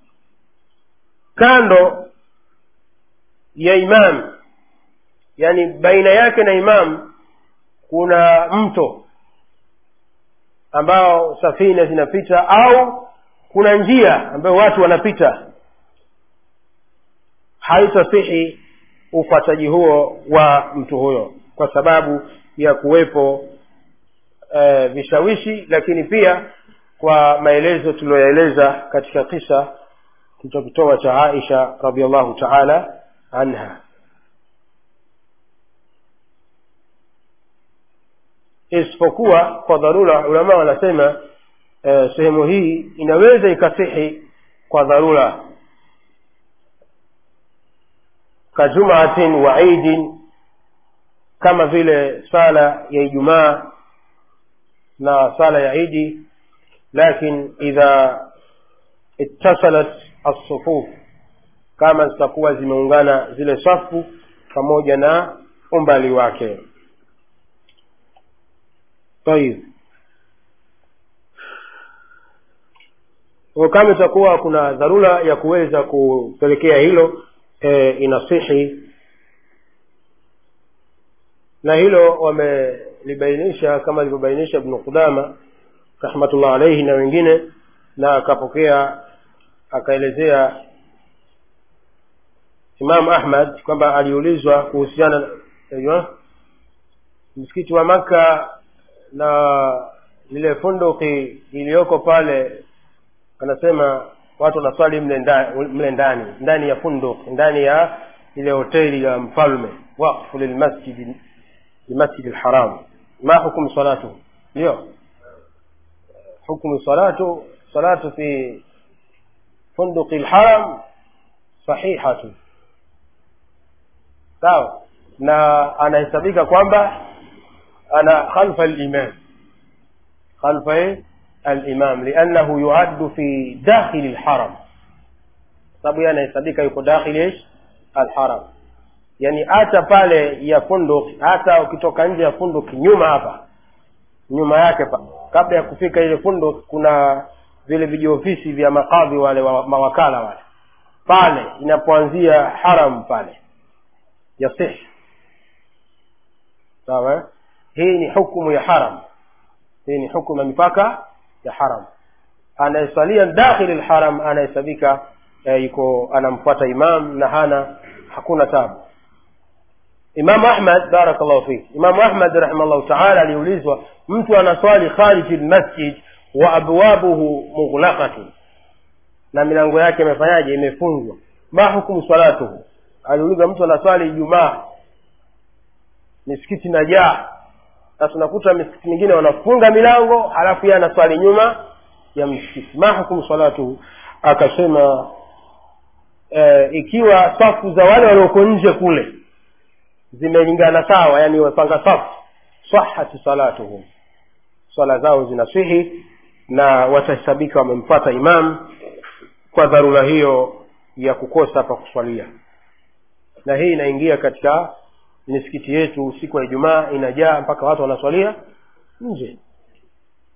kando ya imam yani baina yake na imam kuna mto ambao safina zinapita au kuna njia ambayo watu wanapita haitasihi ufuataji huo wa mtu huyo kwa sababu ya kuwepo e, vishawishi lakini pia kwa maelezo tuliyoyaeleza katika kisa tulichokitoa cha aisha radiallahu taala anha isipokuwa kwa dharura ulama wanasema eh, sehemu hii inaweza ikasihi kwa dharura kajumatin wa idin kama vile sala ya ijumaa na sala ya idi lakin idha ittasalat assufuf kama zitakuwa zimeungana zile safu pamoja na umbali wake tayib kwa kama itakuwa kuna dharura ya kuweza kupelekea hilo e, inasihi na hilo wamelibainisha kama alivyobainisha ibnu qudama rahmatullah alaihi na wengine na akapokea akaelezea imam ahmad kwamba aliulizwa kuhusiana na msikiti wa makka na lile funduki iliyoko pale anasema watu wanaswali mle ndani mle ndani ndani ya funduk ndani ya ile hoteli ya mfalme waqfu lilmasjid لمسجد الحرام ما حكم صلاته اليوم حكم صلاته صلاته في فندق الحرم صحيحة sawa na anahesabika kwamba ana khalfa al-imam khalfa al-imam liannahu yuaddu fi dakhil al-haram sababu yeye anahesabika yuko dakhil al-haram yani hata pale ya funduk hata ukitoka nje ya funduk nyuma hapa nyuma yake pa kabla ya kufika ile funduk kuna vile vijiofisi vya makadhi wale wa, mawakala wale pale inapoanzia haram pale yasih sawa hii ni hukumu ya haram hii ni hukumu ya mipaka ya haram anayesalia dakhili lharam anahesabika eh, yuko anamfuata imam na hana hakuna tabu imamu ahmad barakallahu fik imamu ahmad rahimahullahu taala aliulizwa mtu anaswali khariji lmasjid wa abwabuhu mughlaqatun na milango yake imefanyaje imefungwa ma hukumu salatuhu aliuliza mtu anaswali ijumaa misikiti najaa sasa unakuta misikiti mingine wanafunga milango halafu yeye anaswali nyuma ya msikiti ma hukumu salatuhu akasema e, ikiwa safu za wale walioko nje kule zimelingana sawa yani wamepanga safu sahati salatuhum swala zao zinasihi na watahesabika wamempata imam kwa dharura hiyo ya kukosa pa kuswalia na hii inaingia katika misikiti yetu siku ya ijumaa inajaa mpaka watu wanaswalia nje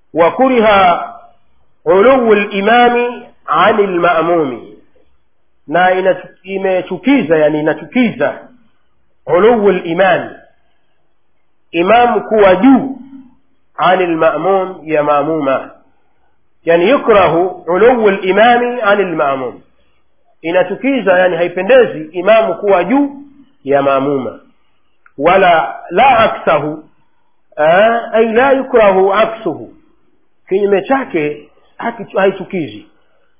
wakuriha uluwu limami ani lmamumi na inachu- imechukiza yani inachukiza uluwu limami imamu kuwa juu ani lmamum ya mamuma yani yukrahu uluwu limami ani lmamum inachukiza yani haipendezi imamu kuwa juu ya maamuma wala la aksahu eh, ai la yukrahu aksuhu kinyume chake haki- haichukizi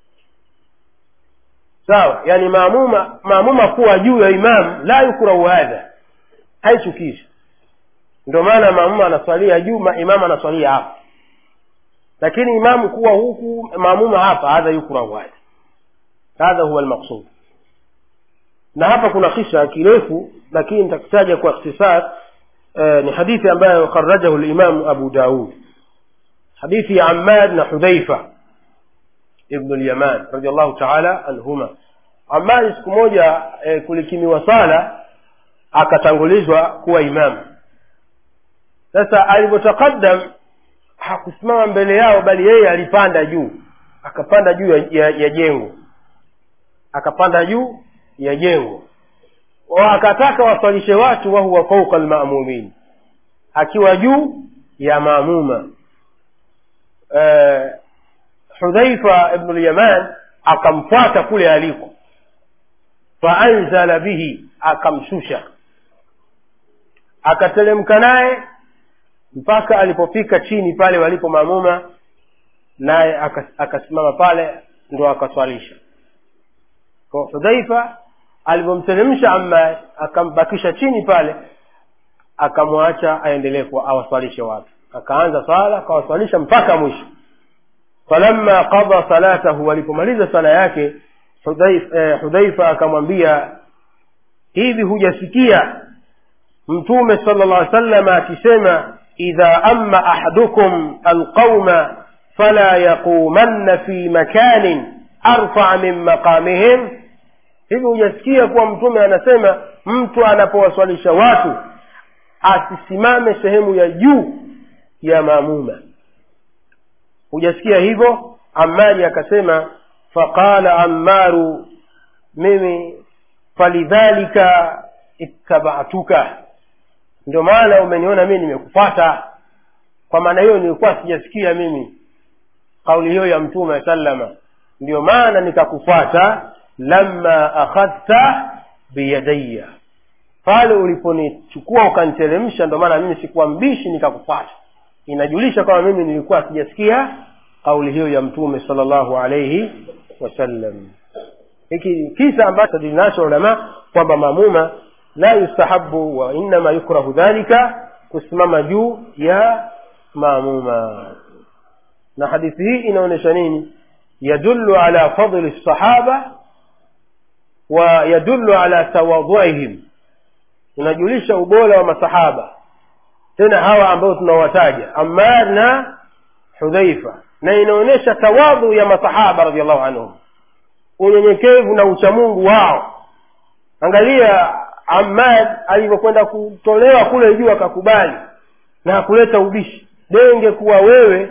sawa yani maamuma maamuma kuwa juu ya imamu la yukrahu hadha haichukizi ndio maana maamuma anaswalia juu ma- imamu anaswalia hapa lakini imamu kuwa huku maamuma hapa hadha yukrahu hadha hadha huwa almaqsud na hapa kuna kisa kirefu lakini nitakitaja kwa ikhtisar eh, ni hadithi ambayo kharajahu limamu abu daud hadithi ya ammad na hudhaifa ibnu lyaman radiallahu taala anhuma ammad siku moja eh, kulikimiwa sala akatangulizwa kuwa imamu sasa alivyotaqaddam hakusimama mbele yao bali yeye alipanda juu akapanda juu ya, ya, ya jengo akapanda juu ya jengo Wa- akataka waswalishe watu wahuwa fauqa lmamumin akiwa juu ya maamuma eh, hudhaifa ibnu lyaman akamfuata kule aliko faanzala bihi akamshusha akatelemka naye mpaka alipofika chini pale walipo maamuma naye aka- akasimama pale ndo akaswalisha kwa hudhaifa alivyomteremsha amma akambakisha chini pale akamwacha aendelee kuwa awaswalishe watu akaanza swala akawaswalisha mpaka mwisho falamma qada salatahu walipomaliza sala yake hudhaifa, eh, hudhaifa akamwambia hivi hujasikia mtume sala llah salama akisema idha amma ahadukum alqauma fala yaqumanna fi makanin arfaa min maqamihim hivi hujasikia kuwa mtume anasema mtu anapowaswalisha watu asisimame sehemu ya juu ya maamuma hujasikia hivyo amari akasema faqala ammaru mimi falidhalika ittabatuka ndio maana umeniona mimi nimekufata kwa maana hiyo nilikuwa sijasikia mimi kauli hiyo ya mtume sallama ndio maana nikakufuata lamma akhadhta biyadaya pale uliponichukua ukaniteremsha ndio maana mimi sikuwa mbishi nikakufuata inajulisha kwamba mimi nilikuwa sijasikia kauli hiyo ya mtume sala llahu alaihi wasallam hiki ni kisa ambacho linacho ulama kwamba mamuma la yustahabu wa innama yukrahu dhalika kusimama juu ya mamuma na hadithi hii inaonyesha nini yadullu ala fadli lsahaba wa yadullu ala tawadhuihim inajulisha ubora wa masahaba tena hawa ambao tunawataja ammar na hudhaifa na inaonyesha tawadhu ya masahaba radiallahu anhum unyenyekevu na uchamungu wao angalia ammar alivyokwenda kutolewa kule juu akakubali na hakuleta ubishi denge kuwa wewe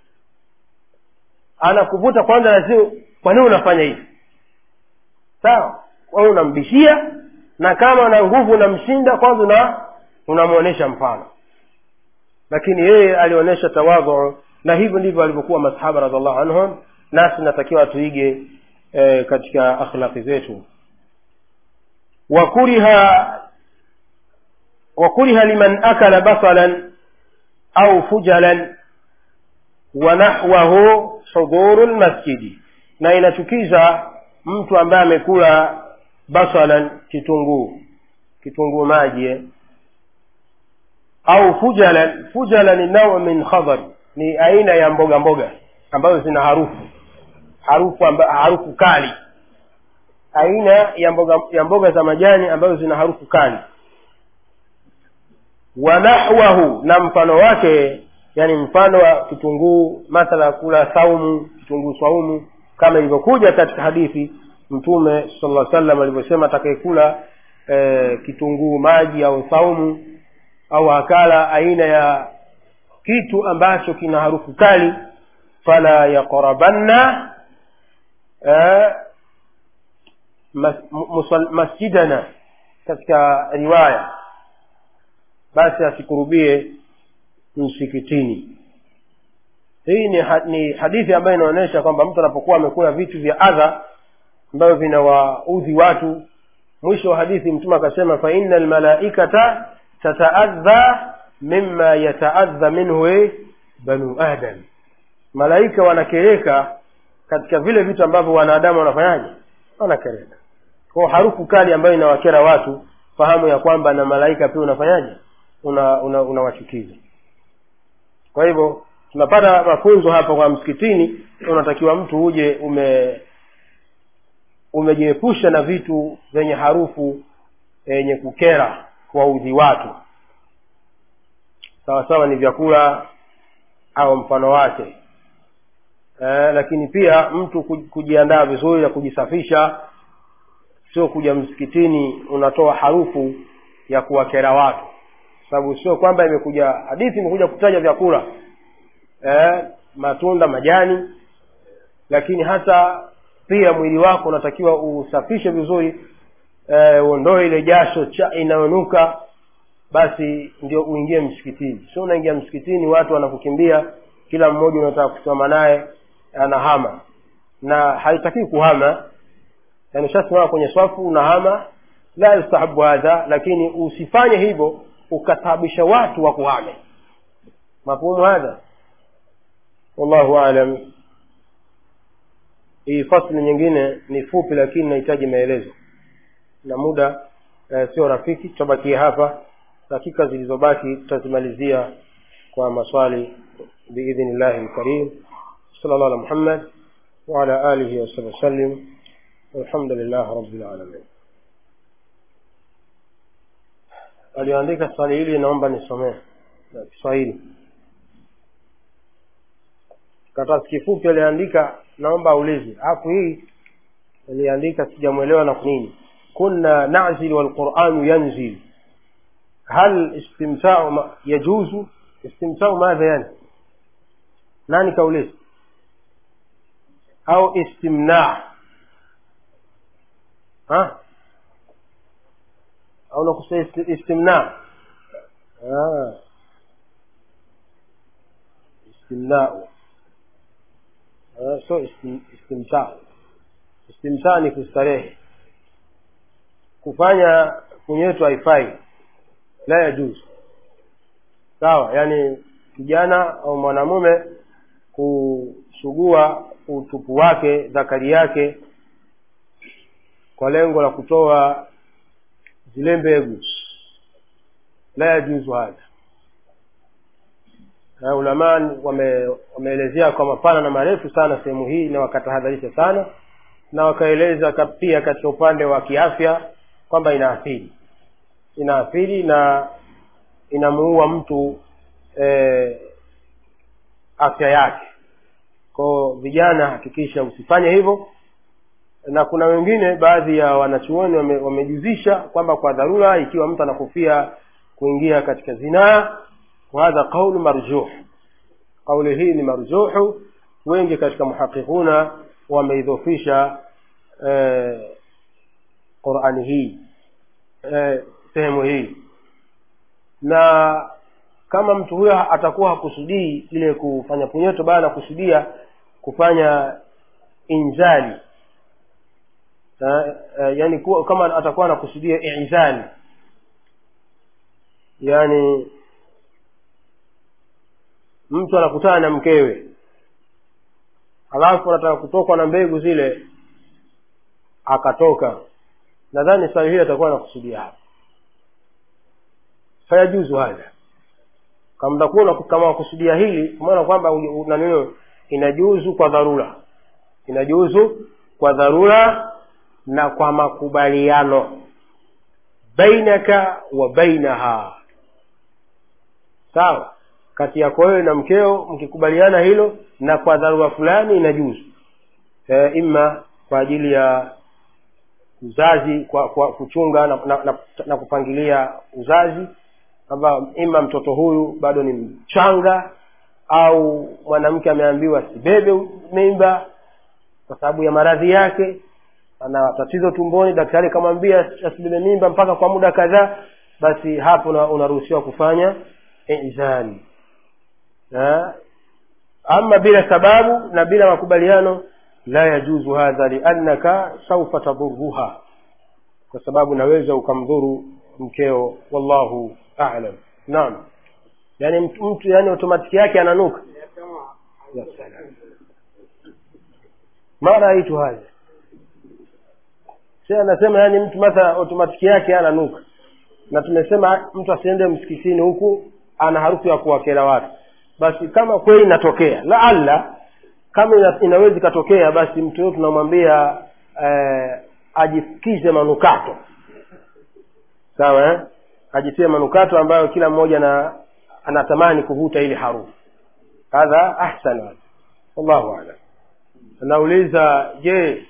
anakuvuta kwanza lazima kwa nini unafanya hivi sawa wewe unambishia na kama na nguvu unamshinda kwanza una unamwonyesha mfano lakini yeye alionyesha tawadhu na hivyo ndivyo alivyokuwa masahaba radiallahu anhum nasi natakiwa tuige e, katika akhlaqi zetu wakuriha wakuriha liman akala basalan au fujalan wa nahwahu hudhuru lmasjidi na inachukiza mtu ambaye amekula basalan kitunguu kitunguu maji eh? au fujalan fujalan ni nau min khadar ni aina ya mboga mboga ambazo zina harufu harufu amba, harufu kali aina ya mboga ya mboga za majani ambazo zina harufu kali wa nahwahu na mfano wake yani mfano wa kitunguu mathala kula saumu kitunguu saumu kama ilivyokuja katika hadithi mtume sala lla sallam alivyosema atakayekula e, kitunguu maji au saumu au akala aina ya kitu ambacho kina harufu kali fala yaqrabanna eh, mas, musal, masjidana katika riwaya basi asikurubie msikitini hii ni, ha, ni hadithi ambayo inaonyesha kwamba mtu anapokuwa amekula vitu vya adha ambavyo vinawaudhi watu mwisho wa hadithi mtume akasema fa inna lmalaikata tataadha mima yataadha minhu eh, banu adam malaika wanakereka katika vile vitu ambavyo wanadamu wanafanyaje wanakereka kwao harufu kali ambayo inawakera watu fahamu ya kwamba na malaika pia unafanyaje unawachukiza una, una kwa hivyo tunapata mafunzo hapa kwa msikitini unatakiwa mtu uje ume umejiepusha na vitu vyenye harufu yenye kukera kuwaudhi watu sawa sawa ni vyakula au mfano wake eh, lakini pia mtu kujiandaa vizuri na kujisafisha sio kuja msikitini unatoa harufu ya kuwakera watu sababu sio kwamba imekuja hadithi imekuja kutaja vyakula eh, matunda majani lakini hata pia mwili wako unatakiwa usafishe vizuri eh, uondoe ile jasho cha inayonuka basi ndio uingie msikitini sio unaingia msikitini watu wanakukimbia kila mmoja unataka kusimama naye anahama na haitakii kuhama yani ushasimama kwenye swafu unahama la yustahabu hadha lakini usifanye hivyo ukatabisha watu wa kuhame mafhumu hadha wallahu alam hii fasli nyingine ni fupi lakini inahitaji maelezo na muda eh, sio rafiki tutabakia hapa dakika zilizobaki tutazimalizia kwa maswali biidhni llahi lkarim sala llah ala muhammad وعلى آله وصحبه وسلم والحمد لله رب العالمين aliyoandika swali hili naomba nisomee na kiswahili karatasi kifupi aliandika naomba aulize alafu hii aliandika sijamwelewa na nini kunna nazil walquranu yanzil hal istimtau yajuzu istimtau madha yani nani kauliza au istimna ha au nakusa istimna ah. istimnau so istimtaa istimtaa ni kustarehe kufanya kunyetu haifai la yajuzu sawa yaani kijana au mwanamume kusugua utupu wake dhakari yake kwa lengo la kutoa zile mbegu la yajuzu hadha na ulamaa wame, wameelezea kwa mapana na marefu sana sehemu hii na wakatahadharisha sana na wakaeleza pia katika upande wa kiafya kwamba inaathiri inaathiri na inamuua mtu e, afya yake kwao vijana hakikisha usifanye hivyo na kuna wengine baadhi ya wanachuoni wame, wamejuzisha kwamba kwa dharura ikiwa mtu anakofia kuingia katika zinaa وهذا قول مرجوح قول hii ni marjuhu wengi katika muhaqiquna wameidhofisha eh, qurani hii eh, sehemu hii na kama mtu huyo atakuwa hakusudii ile kufanya punyeto bali anakusudia kufanya inzali eh, eh, yani kuwa, kama atakuwa anakusudia izali yani mtu anakutana na mkewe alafu anataka kutokwa na mbegu zile akatoka nadhani swali hili atakuwa anakusudia hapa fayajuzu hadha kama mtakuwa kama wakusudia hili kumaana kwamba nanino inajuzu kwa dharura inajuzu kwa dharura na kwa makubaliano bainaka wa bainaha sawa kati yako wewe na mkeo mkikubaliana hilo na kwa dharura fulani inajuzu e, ima kwa ajili ya uzazi kwa, kwa kuchunga na, na, na, na kupangilia uzazi kwamba ima mtoto huyu bado ni mchanga au mwanamke ameambiwa sibebe mimba kwa sababu ya maradhi yake ana tatizo tumboni daktari kamwambia asibebe mimba mpaka kwa muda kadhaa basi hapo unaruhusiwa kufanya izani ama bila sababu na bila makubaliano la yajuzu hadha liannaka saufa tadhuruha kwa sababu naweza ukamdhuru mkeo wallahu alam naam yani mtu, mtu yani otomatiki yake ananuka ma raitu hadha si anasema yani mtu matha otomatiki yake ananuka na tumesema mtu asiende msikitini huku ana harufu ya kuwakela watu basi kama kweli inatokea laalla kama ina, inaweza ikatokea basi mtu yote tunamwambia eh, ajifikize manukato sawa eh? ajitie manukato ambayo kila mmoja na anatamani kuvuta ili harufu hadha ahsan wallahu alam anauliza je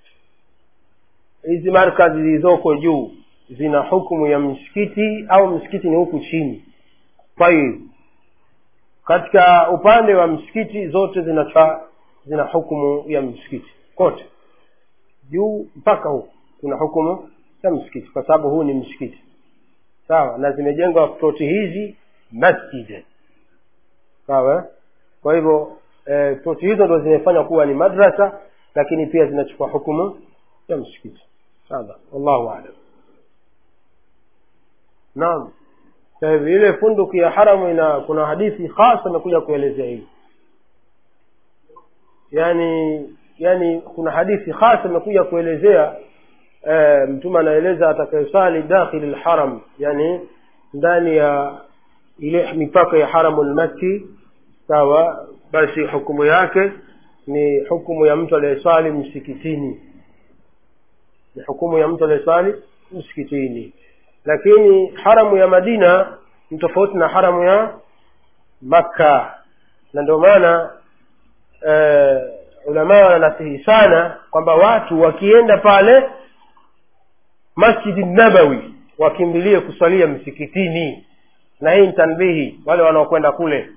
hizi markazi zilizoko juu zina hukumu ya msikiti au msikiti ni huku chini tayib katika upande wa msikiti zote zina zina hukumu ya msikiti kote juu mpaka huku kuna hukumu ya msikiti kwa sababu huu ni msikiti sawa na zimejengwa ploti hizi masjid sawa kwa hivyo e, ploti hizo ndo zimefanywa kuwa ni madrasa lakini pia zinachukua hukumu ya msikiti sawa wallahu alam naam sasa hivi ile funduki ya haramu ina kuna hadithi hasa imekuja kuelezea hii yani yani kuna hadithi hasa imekuja kuelezea e, mtume anaeleza atakayesali dakhili lharam yani ndani ya ile mipaka ya haramu lmakki sawa basi hukumu yake ni hukumu ya mtu aliyeswali msikitini ni hukumu ya mtu aliyeswali msikitini lakini haramu ya madina ni tofauti na haramu ya makka na ndio maana e, ulamaa wananasihi sana kwamba watu wakienda pale masjidi nabawi wakimbilie kuswalia msikitini na hii tanbihi wale wanaokwenda kule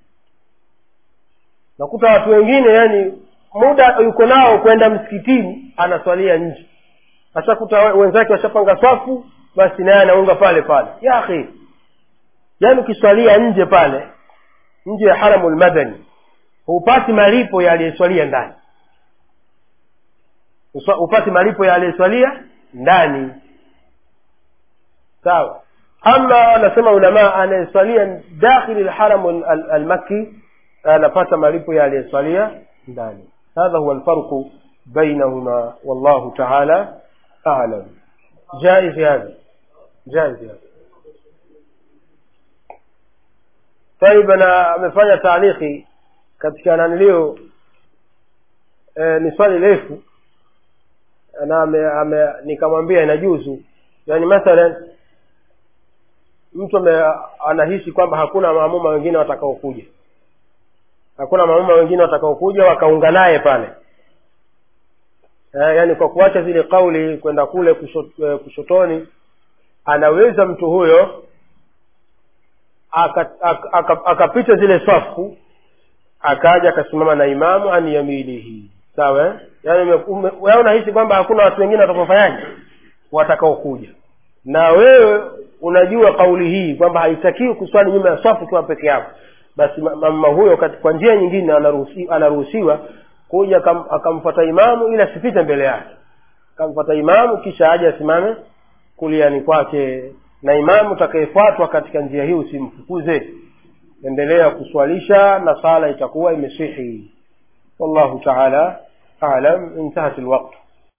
nakuta watu wengine yani muda yuko nao kwenda msikitini anaswalia nje ashakuta wenzake washapanga swafu basi naye anaunga pale pale ya akhi yaani ukiswalia nje pale nje ya haramu lmadani hupati malipo ya aliyeswalia ndani hupati malipo ya aliyeswalia ndani sawa ama anasema ulamaa anayeswalia dakhili lharamu almakki anapata malipo ya aliyeswalia ndani hadha huwa alfarqu bainahuma wallahu taala alam jaiz hadha jaiz hadha طيب انا amefanya taaliki katika nanilio e, ni swali refu na ame, ame, nikamwambia inajuzu yani mathalan mtu ame, anahisi kwamba hakuna maamuma wengine watakaokuja hakuna maamuma wengine watakaokuja wakaunga naye pale e, yani kwa kuacha zile kauli kwenda kule kushot, e, kushotoni anaweza mtu huyo akapita aka, aka, aka zile swafu akaja akasimama na imamu an yaminihi sawa yaani wewe unahisi kwamba hakuna watu wengine watakaofanyaje watakaokuja na wewe unajua kauli hii kwamba haitakiwi kuswali nyuma ya swafu ukiwa peke yako basi mama huyo kwa njia nyingine anaruhusiwa, anaruhusiwa kuja akamfuata imamu ili asipite mbele yake akamfuata imamu kisha aje asimame kuliani kwake na imamu utakayefuatwa katika njia hii usimfukuze endelea kuswalisha na sala itakuwa imesihi wallahu taala alam intahat lwaqt